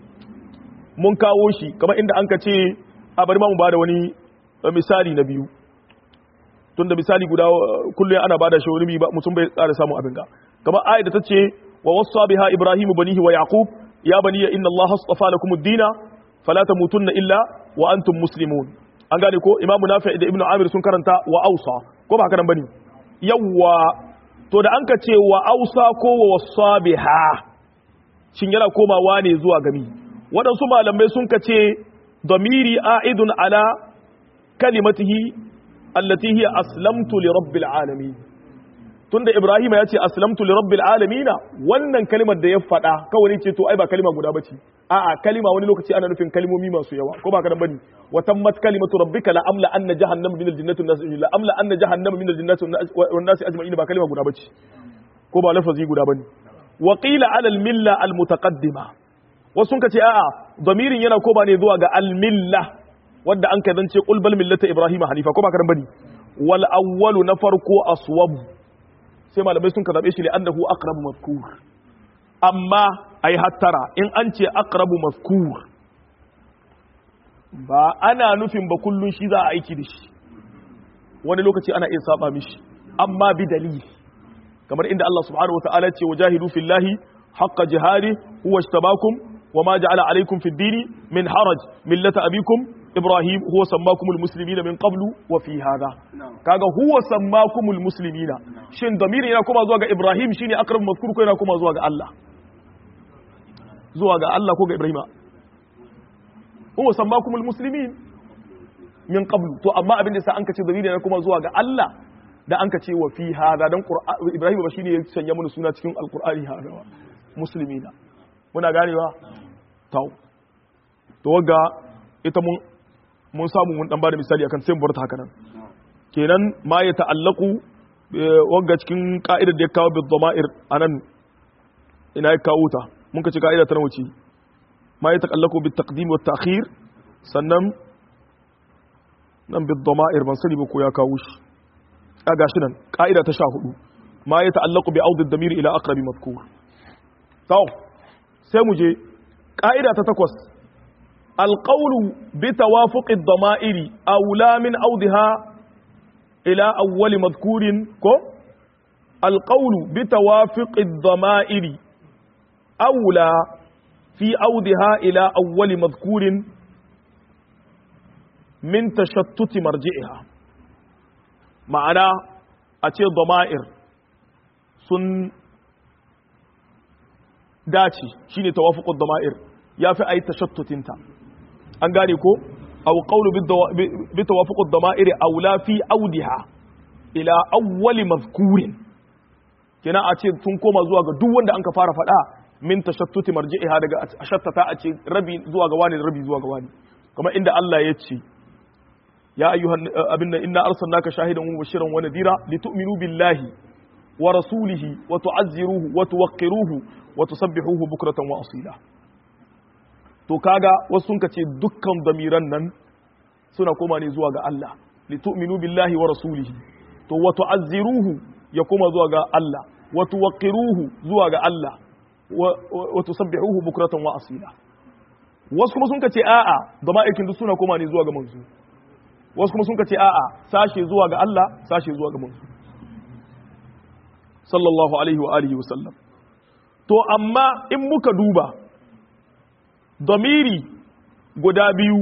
mun kawo shi kamar inda an ka ce a bari ma mu bada wani misali na biyu tun da misali guda kullum ana bada shi wani mutum bai tsara samun abin ga kamar ayat da ta ce wa wasa biha ibrahimu banihi wa yaqub ya baniya inna allaha astafa lakum ad-dina fala tamutunna illa wa antum muslimun an gane ko imamu nafi da ibnu amir sun karanta wa ausa ko ba haka nan bane yawwa to da an ka ce wa ausa ko wa wasa biha shin yana komawa ne zuwa gami waɗansu malamai sun ka ce damiri a'idun ala kalimatihi allati hiya aslamtu li rabbil alamin tunda ibrahim ya ce aslamtu li rabbil alamin wannan kalimar da ya faɗa kawai ce to ai ba kalima guda bace a'a kalima wani lokaci ana nufin kalimomi masu yawa ko ba ka dan bane wa tammat kalimatu rabbika la amla anna jahannama min aljannati wan nas la amla anna jahannama min aljannati wan nas ajma'in ba kalima guda bace ko ba lafazi guda bane wa qila ala al milla al mutaqaddima wasu sun ce a'a damirin yana koma ne zuwa ga al-milla wadda an ka zance qul bal millata ibrahima hanifa ko ba karan bane wal awwalu na farko aswab sai malamai sun ka zabe shi li annahu aqrabu mazkur amma ai hattara in an ce aqrabu mazkur ba ana nufin ba kullun shi za a aiki da shi wani lokaci ana iya saba mishi amma bi dalili kamar inda Allah subhanahu wa ta'ala ce wajahidu fillahi haqqa jihadi huwa ishtabakum وما جعل عليكم في الدين من حرج ملة أبيكم إبراهيم هو سماكم المسلمين من قبل وفي هذا كاغا هو سماكم المسلمين شين ضمير yana kuma zuwa ga Ibrahim shine akrab mazkur ko yana kuma zuwa ga Allah zuwa ga Allah ko ga Ibrahim huwa sammakum almuslimin min qablu to amma abin da sa an kace ضمير yana kuma zuwa ga Allah da an kace wa fi hada dan Ibrahim ba shine ya sanya mana suna cikin alqur'ani hada muslimina muna ganewa tau to wagga ita mun mun samu mun dan bada misali akan sai mu bar ta haka nan kenan ma ya ta'allaku wagga cikin ka'idar da ya kawo bi dhama'ir anan ina ya kawo ta mun ka ci ka'ida ta wuce ma ya ta'allaku bi taqdim wa ta'khir sannan nan bi dhama'ir ban sani ba ko ya kawo shi a gashi nan ka'ida ta 14 ma ya ta'allaku bi audi ad-damir ila aqrabi madhkur tau sai mu je ƙa'ida ta takwas alƙaunu bi tawafuqi dama'iri aula min audiha ila awwali madhkurin ko alƙaunu bi tawafuqi dama'iri aula fi audiha ila awwali madhkurin min tashattuti marji'iha ma'ana a ce dama'ir sun dace shine tawafuqud dama'ir yafi ayi tashattutinta an gane ko aw qawlu bi tawafuqud dama'ir aula fi audiha ila awwali mazkurin kina a ce sun koma zuwa ga duk wanda an ka fara faɗa min tashattuti marji'iha daga ashattata a ce rabi zuwa ga wani rabi zuwa ga wani kamar inda Allah ya ce ya ayyuhan abinna inna arsalnaka shahidan wa mubashiran wa nadira litu'minu billahi wa rasulihi wa tu'azziruhu wa tuwaqqiruhu wa tusabbihuhu bukratan wa asila to kaga wasu sun ce dukkan damiran nan suna koma ne zuwa ga Allah litu'minu billahi wa rasulihi to wa tu'azziruhu ya koma zuwa ga Allah wa tuwaqqiruhu zuwa ga Allah wa tusabbihuhu bukratan wa asila wasu kuma sun ce a'a da ma'aikin duk suna koma ne zuwa ga manzo wasu kuma sun ce a'a sashe zuwa ga Allah sashe zuwa ga manzo sallallahu alaihi wa alihi wa sallam to amma in muka duba damiri guda biyu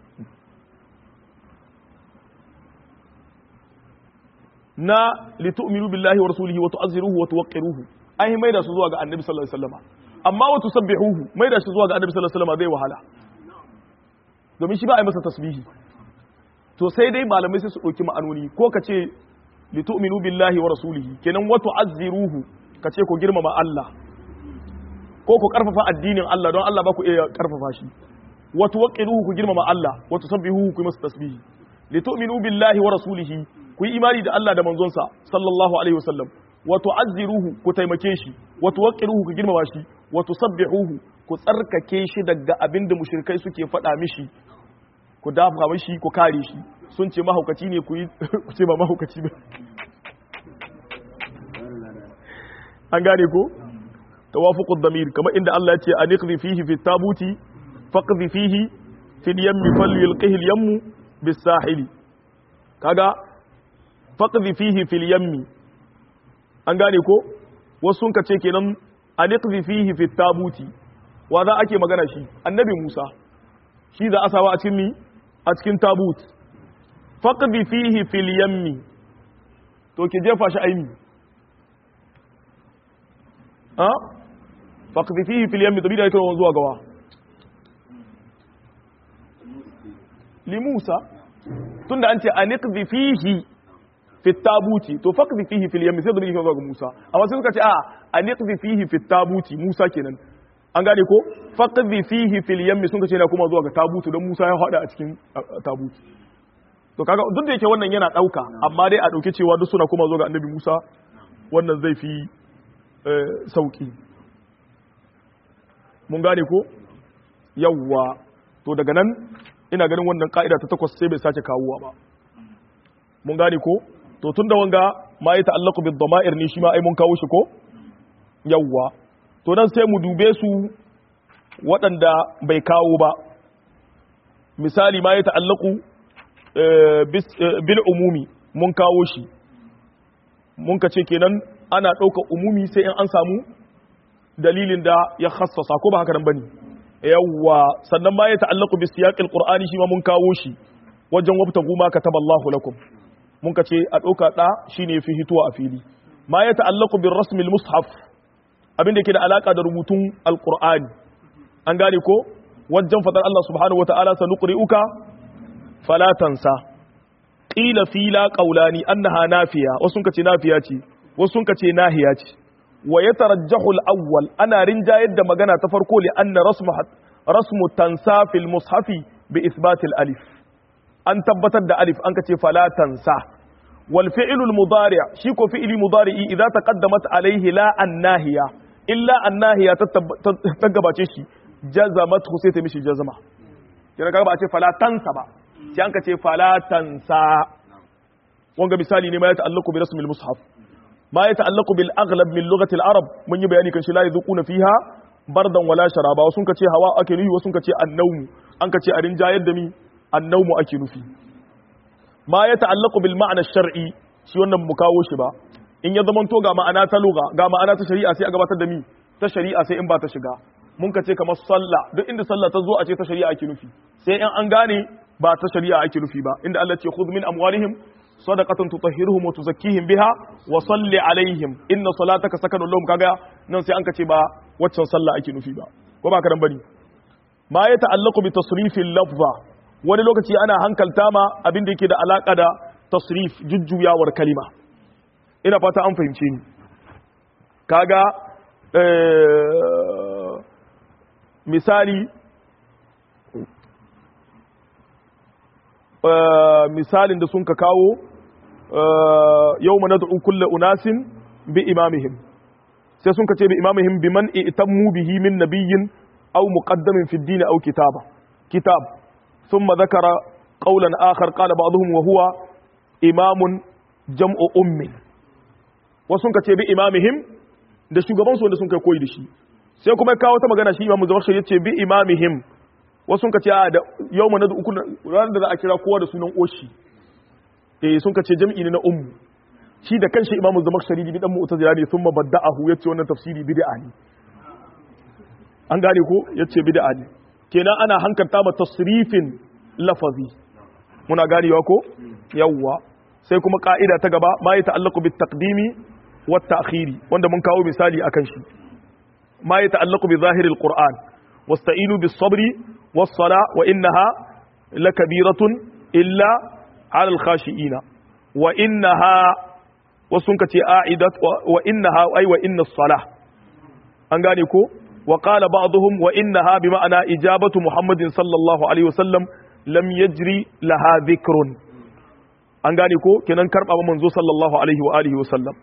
na litu'minu billahi wa rasulihi wa tu'azziruhu wa tuwaqqiruhu ai mai da su zuwa ga annabi sallallahu alaihi wasallam amma wa tusabbihuhu mai da shi zuwa ga annabi sallallahu alaihi wasallam zai wahala domin shi ba a yi masa tasbihi to sai dai malamai sai su dauki ma'anoni ko ka ce litu'minu billahi wa rasulihi kenan wa tu'azziruhu ka ce ku girmama Allah ko ku karfafa addinin Allah don Allah ba ku iya karfafa shi wa tuwaqqiruhu ku girmama Allah wa tusabbihuhu ku yi masa tasbihi litu'minu billahi wa rasulihi ku yi imani da Allah da manzonsa sallallahu alaihi wasallam wa tu'azziruhu ku taimake shi wa tuwaqqiruhu ku girmama shi wa tusabbihuhu ku tsarkake shi daga abin da mushrikai suke faɗa mishi ku dafa mishi ku kare shi sun ce mahaukaci ne ku yi ku ce ba mahaukaci ba an gane ko tawafuqud damir kamar inda Allah ya ce aniqdi fihi fi tabuti faqdi fihi fil yammi falyulqihi al yammu bis sahili kaga faqdi fihi fil yammi an gane ko wasu sun kace kenan aniqdi fihi fit tabuti wa za ake magana shi annabi Musa shi za a sawa a cikin mi a cikin tabut faqdi fihi fil yammi to ki jefa shi aimi ha faqdi fihi fil yammi tabi da yake zuwa gawa li Musa tunda an ce aniqdi fihi fit tabuti to faqdi fihi fil yammi sai da yake zuwa ga Musa amma sai suka ce a aniqdi fihi fit tabuti Musa kenan an gane ko faqdi fihi fil yammi sun ce yana kuma zuwa ga tabutu don Musa ya hada a cikin tabuti to kaga duk da yake wannan yana dauka amma dai a dauke cewa duk suna kuma zuwa ga Annabi Musa wannan zai fi sauki mun gane ko yawwa to daga nan ina ganin wannan ka'ida ta takwas sai bai sake kawowa ba mun gane ko to tun da wanga ma ya ta'allaku bid dama'ir ne shi ma ai mun kawo shi ko yawwa to dan sai mu dube su waɗanda bai kawo ba misali ma ya ta'allaku bil umumi mun kawo shi mun ka ce kenan ana ɗauka umumi sai in an samu dalilin da ya khassasa ko ba haka nan bane yawwa sannan ma ya ta'allaku bi siyaqil qur'ani shi ma mun kawo shi wajen wabta guma kataballahu lakum mun ka ce a ɗauka ɗa shine fi hituwa a fili ma ya ta'allaku bin rasmil mushaf abinda ke da alaka da rubutun alqur'ani an gane ko wajen fadar Allah subhanahu wata'ala sanuqri'uka fala tansa qila fi la qawlani annaha nafiya wasu ka ce nafiya ce wasu ka ce nahiya ce wa yatarajjahu al-awwal ana rinjayar da magana ta farko li anna rasmu rasmu tansa fil mushafi bi isbatil alif an tabbatar da alif an ka ce fala tansa wal fi'lul mudari shi ko fi'li mudari'i idza taqaddamat alayhi la annahiya illa annahiya ta gabace shi jazamat sai ta mishi jazma kira kaga ba a ce fala tansa ba sai an ka ce fala tansa wanga misali ne ma ya ta'allaqu bi rasmil mushaf ma ya ta'allaqu bil aghlab min lughati al arab mun yi bayani kan shi la yadhuquna fiha bardan wala sharaba wasun ka ce hawa ake nufi wasun ka ce annawmu an ka ce a rinjayar da mi annawmu ake nufi ma ya ta'allaqu bil ma'na shar'i shi wannan mu kawo shi ba in ya zamanto ga ma'ana ta lugha ga ma'ana ta shari'a sai a gabatar da mi ta shari'a sai in ba ta shiga mun ka ce kamar sallah duk inda sallah ta zo a ce ta shari'a ake nufi sai in an gane ba ta shari'a ake nufi ba inda Allah ce khudh min amwalihim sadaqatan tutahhiruhum wa tuzakkihim biha wa salli alaihim inna salataka sakanun lahum kaga nan sai an ka ce ba waccan sallah ake nufi ba ko ba karan bane ma ya ta'allaqu bi tasrifil lafza wani lokaci ana hankalta ma abin da yake da alaka da tasrif jujjuyawar kalima ina fata an fahimce ni kaga misali misalin da sun ka kawo yau mana da'u kulle unasin bi imamihim sai sun ka ce bi imamihim bi man itammu bihi min nabiyyin aw muqaddamin fi ad-din aw kitaba kitab thumma dhakara qawlan akhar qala ba'dhum wa huwa imamun jam'u ummin wasu sun ka ce bi imamihim da shugaban su wanda sun kai koyi da shi sai kuma ya kawo ta magana shi imamu zamakshari ya ce bi imamihim wasu sun ka ce a da yau mana da uku ranar da za a kira kowa da sunan oshi eh sun ka ce jam'i ne na ummu shi da kanshi imamu zamakshari bi dan mu'tazila ne thumma badda'ahu yace wannan tafsiri bid'a ne an gane ko yace bid'a ne kenan ana hankalta ma tasrifin lafazi muna ganewa ko yawwa sai kuma ka'ida ta gaba ma ya ta'allaqu bit taqdimi wat ta'khiri wanda mun kawo misali akan shi ma ya ta'allaqu bi zahiril qur'an wasta'inu bis sabri was sala wa innaha lakabiratun illa 'ala al khashiina wa innaha wasun kace a'idat wa innaha ay wa inna salah an gane ko wa qala ba'dhum wa innaha bi ma'ana ijabatu muhammadin sallallahu alaihi wasallam lam yajri laha dhikrun an gane ko kenan karba manzo sallallahu alaihi wa alihi wa sallam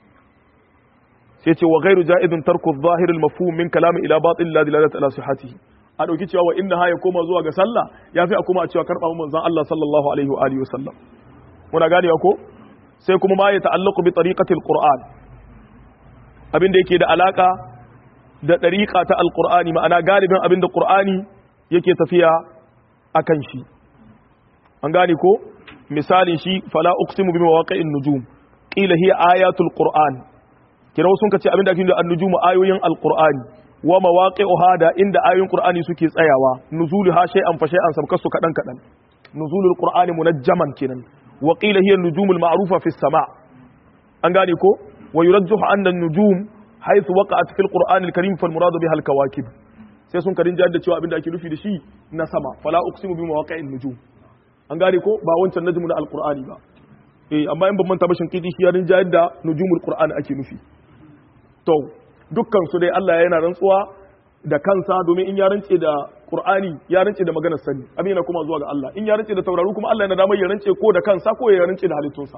sai ce wa ghairu ja'idun tarku adh-dhahir al-mafhum min kalam ila batil la dilalata ala sihhatihi a dauki cewa wa inna ya koma zuwa ga sallah yafi a koma a cewa karba manzon Allah sallallahu alaihi wa alihi wa sallam muna ganewa ko sai kuma ma ya ta'allaqu bi tariqati al-qur'an abin da yake da alaka da tariqa ta al-qur'ani ma'ana galibin abin da qur'ani yake tafiya akan shi an gane ko misalin shi fala uqsimu bi mawaqi'in nujum qila hiya ayatul qur'an kira sun kace abinda ake da an-nujum ayoyin al-qur'ani wa mawaqi'uha da inda ayoyin qur'ani suke tsayawa nuzuluha shay'an fa shay'an sabkasu kadan kadan nuzulul qur'ani munajjaman kenan wa qila hiya an-nujumul ma'rufa fi as-sama' an gane ko wa yurajjahu anna an-nujum haythu waqa'at fil qur'ani al-karim fal muradu biha al-kawakib sai sun karin jihar da cewa abinda ake nufi da shi na sama fala uqsimu bi mawaqi'in nujum an gane ko ba wancan najmu na alqur'ani ba eh amma in ban manta ba shinkiti shi yarin jihar da nujumul qur'ani ake nufi to dukkan su dai Allah yana rantsuwa da kansa domin in ya rance da qur'ani ya rance da maganar sani abin yana kuma zuwa ga Allah in ya rance da tauraru kuma Allah yana damar ya rance ko da kansa ko ya rance da halittunsa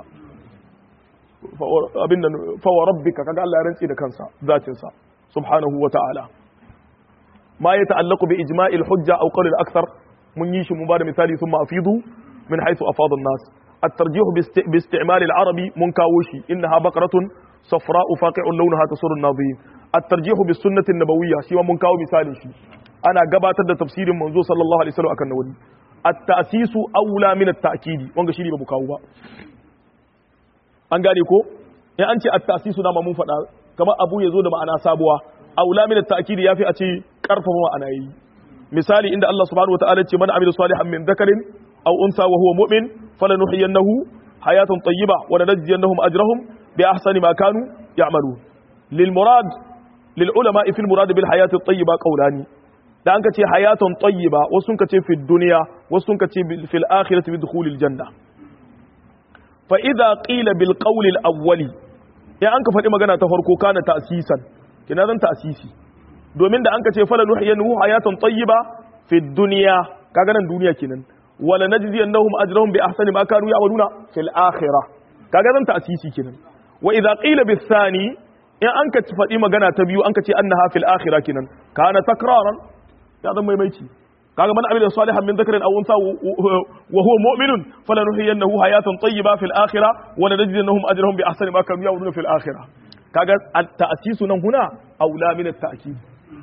abin nan fa wa rabbika kaga Allah ya rance da kansa zatin sa subhanahu wa ta'ala ما يتعلق بإجماع الحجة أو قول الأكثر من يشي مبارا مثالي ثم أفيضوا من حيث أفاض الناس الترجيح باستعمال العربي منكاوشي إنها بقرة صفراء فاقع لونها تسر الناظرين الترجيح بالسنة النبوية سوى منكاو مثالي شي أنا قبات تفسير منذ صلى الله عليه وسلم أكن نولي التأسيس أولى من التأكيد وانغا شيري ببكاو با an gane ko in an ce at-tasisu dama mun faɗa kamar abu ya zo da ma'ana sabuwa aula min at-ta'kid yafi a ce karfafa ma'ana yi misali inda Allah subhanahu wataala ce man amila salihan min dhakarin aw unsa wa huwa mu'min falanuhyiyannahu hayatan tayyiba wa lanajziyannahum ajrahum bi ahsani ma kanu ya'malun lil murad lil ulama fi al murad bil hayati at-tayyiba qawlani da an ka ce hayatan tayyiba wasu sun ka ce fi dunya wasu sun ka ce fil akhirati bi dukhulil janna fa idza qila bil qawli al awwali ya an ka faɗi magana ta farko kana ta'sisan kina zan ta'sisi domin da an ka ce fala nuhyiyanhu hayatan tayyiba fi dunya kaga nan duniya kenan wala najziyannahum ajrahum bi ahsani ma kanu ya'maluna fil akhirah kaga zan ta'sisi kenan wa idza qila bis thani in an ka faɗi magana ta biyu an ka ce annaha fil akhirah kenan kana takraran ya zan maimaici kaga man amila salihan min dhakarin aw unsa wa huwa mu'minun falanuhyiyannahu hayatan tayyiba fil akhirah wa lanajziyannahum ajrahum bi ahsani ma kanu ya'maluna fil akhirah kaga at-ta'sisu nan huna aula min at-ta'kid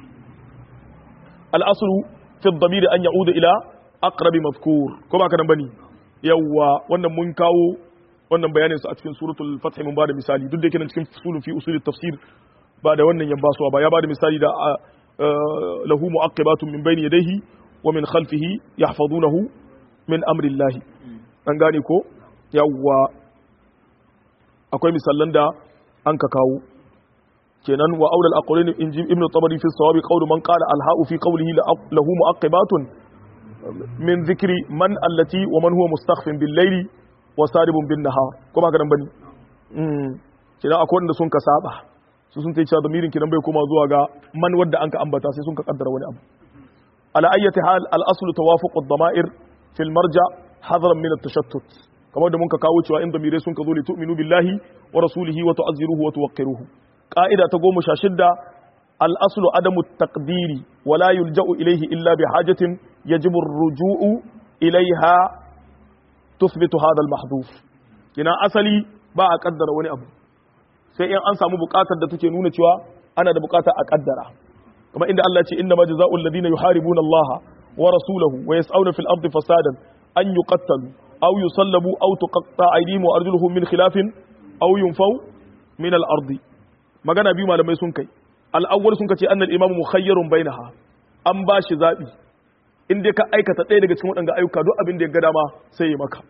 al-aslu fi ad-damir an ya'uda ila aqrab madhkur ko ba kana bane yawa wannan mun kawo wannan bayanin su a cikin suratul fath mun bada misali duk da yake cikin usulun fi usul tafsir ba da wannan yan basuwa ba ya bada misali da lahu mu'aqibatun min bayni yadayhi wa min khalfihi yahfazunahu min amri Allah an gane ko yawa akwai misallan da an ka kawo kenan wa aulal aqwalin in ji ibnu tabari fi sawabi qawlu man qala al ha'u fi qawlihi lahu mu'aqibatun min dhikri man allati wa man huwa mustakhfin bil layli wa saribun bin nahar kuma ga nan bane mm kenan akwai wanda sun ka saba su sun tace damirin kiran bai koma zuwa ga man wanda an ka ambata sai sun ka kaddara wani abu ala ayyati hal al aslu tawafuq ad dama'ir fi al marja hadaran min at-tashattut kamar da mun ka kawo cewa in damirai sun ka zo li tu'minu billahi wa rasulihi wa tu'azziruhu wa tuwaqqiruhu qa'ida ta goma sha shidda al-aslu adamu taqdiri wa la yulja'u ilayhi illa bi hajatin yajibu ar-ruju'u ilayha tuthbitu hadha al-mahdhuf kina asali ba a kaddara wani abu sai in an samu bukatar da take nuna cewa ana da bukatar a kaddara kamar inda Allah ce inna ma jazaa'ul ladina yuharibuna Allah wa rasulahu wa yas'una fil ardi fasadan an yuqattalu aw yusallabu aw tuqatta aydihim wa arjuluhum min khilafin aw yunfaw min al ardi magana biyu malamai sun kai al awwal sun kace annal imamu mukhayyarun bainaha an ba shi zabi in dai ka aikata ɗaya daga cikin waɗanda ayyuka duk abin da ya ga dama sai ya maka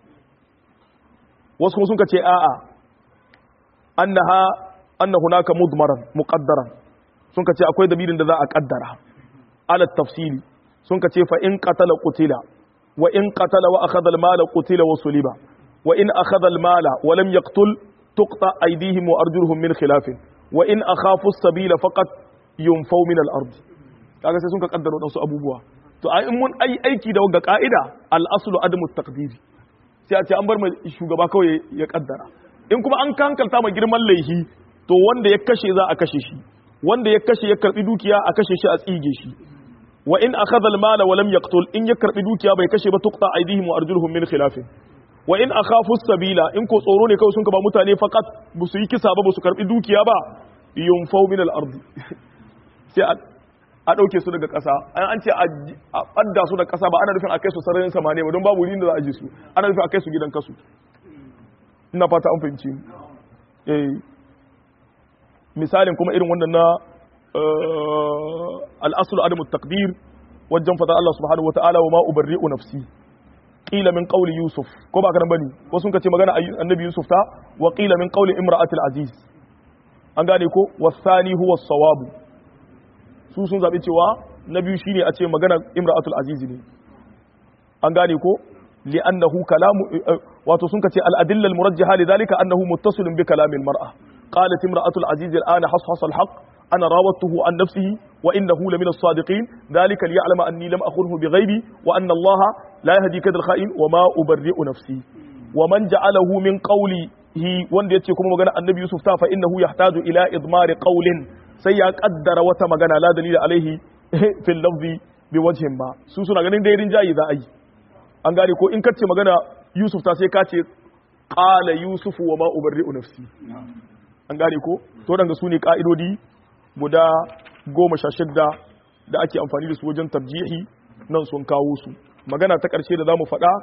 wasu kuma sun kace a'a annaha anna hunaka mudmaran muqaddaran sun kace akwai dalilin da za a kaddara ala tafsili sun kace fa in qatala qutila wa in qatala wa akhadha al mala qutila wa suliba wa in akhadha al mala wa lam yaqtul tuqta aydihim wa arjuluhum min khilaf wa in akhafu as-sabila faqat yunfaw min al ard kaga sai sun ka kaddara wadansu abubuwa to ai in mun ai aiki da ga ka'ida al aslu adamu taqdiri sai a ce an bar mai shugaba kawai ya kaddara in kuma an kankalta mai girman laihi to wanda ya kashe za a kashe shi wanda ya kashe ya karbi dukiya a kashe shi a tsige shi wa in akhadha al-mala wa lam yaqtul in ya karbi dukiya bai kashe ba tuqta aydihim wa arjuluhum min khilaf wa in akhafu sabila in ko tsoro ne kawai sun ka ba mutane faqat bu su yi kisa ba bu su karbi dukiya ba yunfau min al-ardi sai a dauke su daga kasa an ce a badda su daga kasa ba ana nufin a kai su sararin samaniya ba don babu wurin da za a ji su ana nufin a kai su gidan kasu ina fata an fahimci eh misalin kuma irin wannan na al'asul adamu takdir wajen fata Allah subhanahu wata'ala wa ma ubarri'u nafsi qila min qawli yusuf ko ba kana bane wasu sun ce magana annabi yusuf ta wa qila min qawli imra'atil aziz an gane ko wasani huwa as-sawab su sun zabi cewa na biyu shine a ce magana imra'atul aziz ne an gane ko li'annahu kalamu wato sun kace al-adilla al-murajjaha lidhalika annahu muttasilun bi kalamil mar'a qalat imra'atul aziz al-ana hashasa al-haqq أنا راودته عن نفسه وإنه لمن الصادقين ذلك ليعلم أني لم أخنه بغيبي وأن الله لا يهدي كذا الخائن وما أبرئ نفسي ومن جعله من قوله wanda yace kuma magana annabi Yusuf ta fa innahu yahtaju ila idmar qawlin sai ya kaddara wata magana la dalila alaihi fil lafzi bi wajhin ba su suna ganin dai rinjayi za a yi an gane ko in kace magana Yusuf ta sai ka ce qala Yusuf wa ma ubarri'u nafsi an gane ko to danga su ne ka'idodi guda goma sha shidda da ake amfani da su wajen tarjihi nan sun kawo su magana ta ƙarshe da za mu faɗa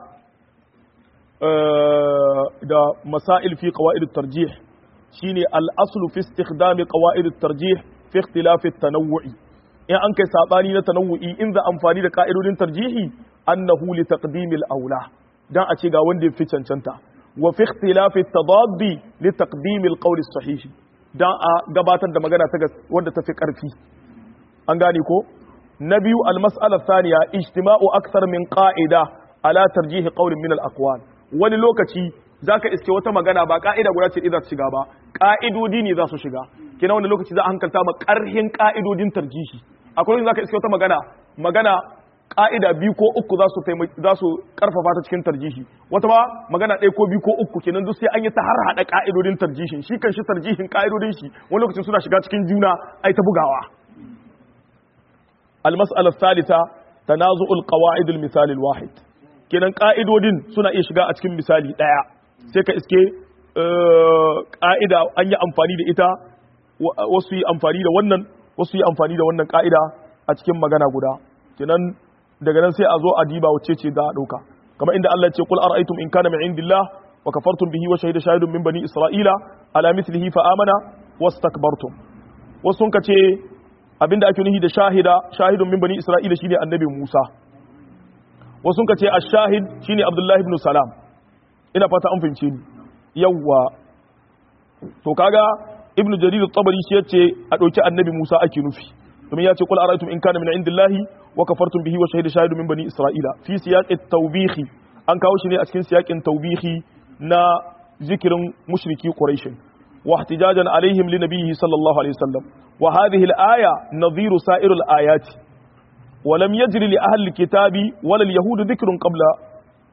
da masail fi qawaid tarjih shine al-aslu fi istikhdami qawaid tarjih fi ikhtilaf at-tanawwu'i in an kai sabani na tanawwu'i in za amfani da ka'idodin tarjihi annahu li taqdim al-aula dan a ce ga wanda ya fi cancanta wa fi ikhtilaf at-tadaddi li taqdim al-qawl as-sahih dan a gabatar da magana ta wanda ta fi ƙarfi an gane ko na biyu almas'ala thaniya ijtima'u akthar min qa'ida ala tarjih qawlin min al-aqwal wani lokaci zaka iske wata magana ba ka'ida guda ce idan shiga ba ka'idodi ne za su shiga kina wani lokaci za a hankalta ma ƙarhin ka'idodin tarjihi akwai wani zaka iske wata magana magana ka'ida biyu ko uku za su za su karfafa ta cikin tarjihi wata ma magana ɗaya ko biyu ko uku kenan duk sai an yi ta har hada ka'idodin tarjihin shi kan shi tarjihin ka'idodin shi wani lokacin suna shiga cikin juna ai ta bugawa al-mas'ala thalitha tanazu'ul qawa'id al-misal al-wahid kenan ka'idodin suna iya shiga a cikin misali ɗaya sai ka iske ka'ida an yi amfani da ita wasu yi amfani da wannan wasu yi amfani da wannan ka'ida a cikin magana guda kenan daga nan sai a zo a diba wacce ce za a ɗauka kamar inda Allah ce kul ara'aytum in kana min indillah wa kafartum bihi wa shahida shahidun min bani isra'ila ala mithlihi fa amana wastakbartum wasu sun ce abinda ake nufi da shahida shahidun min bani isra'ila shine annabi Musa wasu sun ce ash-shahid shine Abdullah ibn Salam ina fata an fahimce ni yawwa to kaga ibnu jarir at-tabari shi yace a dauki annabi Musa ake nufi domin ya ce kul ara'aytum in kana min indillahi wa kafartum bihi wa shahida shahidu min bani isra'ila fi siyaqi tawbihi an kawo shi ne a cikin siyaqin tawbihi na zikirin mushriki quraish wa ihtijajan alaihim li nabiyhi sallallahu alaihi wasallam wa hadhihi al-aya nadhiru sa'ir al-ayat wa lam yajri li ahli al-kitabi wala al-yahud dhikrun qabla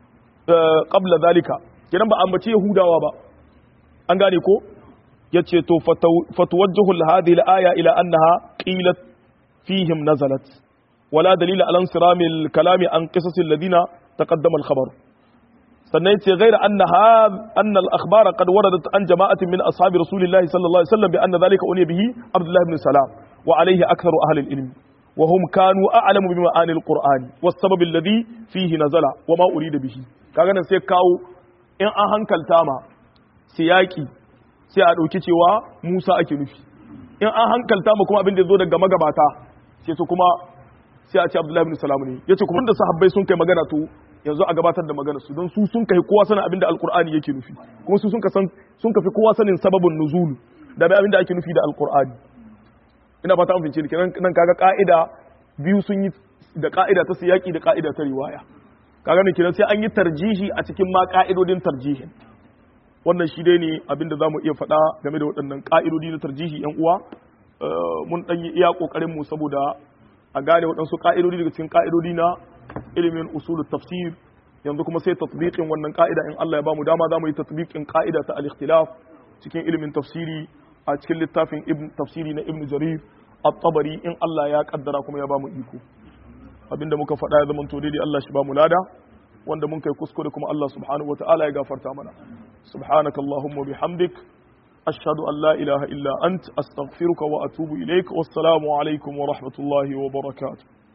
qabla zalika kenan ba ambace yahudawa ba an gane ko yace to fatuwajjahu hadhihi al-aya ila annaha qilat fihim nazalat wala dalila ala insiramil kalami an qisas alladhina taqaddama al-khabar sannan yace ghayra annaha anna al-akhbara qad waradat an jama'atin min ashabi rasulillahi sallallahu alaihi wasallam bi anna dhalika uniya bihi abdullah ibn salam wa alayhi aktharu ahli al-ilm وهم كانوا أعلم بمعاني القرآن والسبب الذي فيه نزل وما أريد به kaga nan sai kawo in an hankalta ma siyaki sai a ɗauki cewa Musa ake nufi in an hankalta ma kuma abin da zo daga magabata sai su kuma sai a ce Abdullahi bin Salam ne yace kuma da sahabbai sun kai magana to yanzu a gabatar da magana su don su sun kai kowa sanin abin da Alqur'ani yake nufi kuma su sun ka san sun kafi kowa sanin sababin nuzul da abin da ake nufi da Alqur'ani ina fata an fince ni kenan nan kaga ka'ida biyu sun yi da ka'ida ta siyaki da ka'ida ta riwaya kaga ne kenan sai an yi tarjihi a cikin ma ka'idodin tarjihin wannan shi dai ne abin da zamu iya faɗa game da waɗannan ka'idodi na tarjihi yan uwa mun dan yi iya kokarin mu saboda a gane waɗansu ka'idodi daga cikin ka'idodi na ilimin usul tafsir yanzu kuma sai tatbiqin wannan ka'ida in Allah ya bamu dama zamu yi tatbiqin ka'ida ta al-ikhtilaf cikin ilimin tafsiri a cikin littafin ibn tafsiri na ibn jarir at-tabari in Allah ya kaddara kuma ya bamu iko abinda muka faɗa ya zama to daidai Allah shi bamu lada wanda mun kai kuskure kuma Allah subhanahu wataala ya gafarta mana subhanaka allahumma bihamdik ashhadu an la ilaha illa ant astaghfiruka wa atubu ilaik wassalamu alaikum wa rahmatullahi wa barakatuh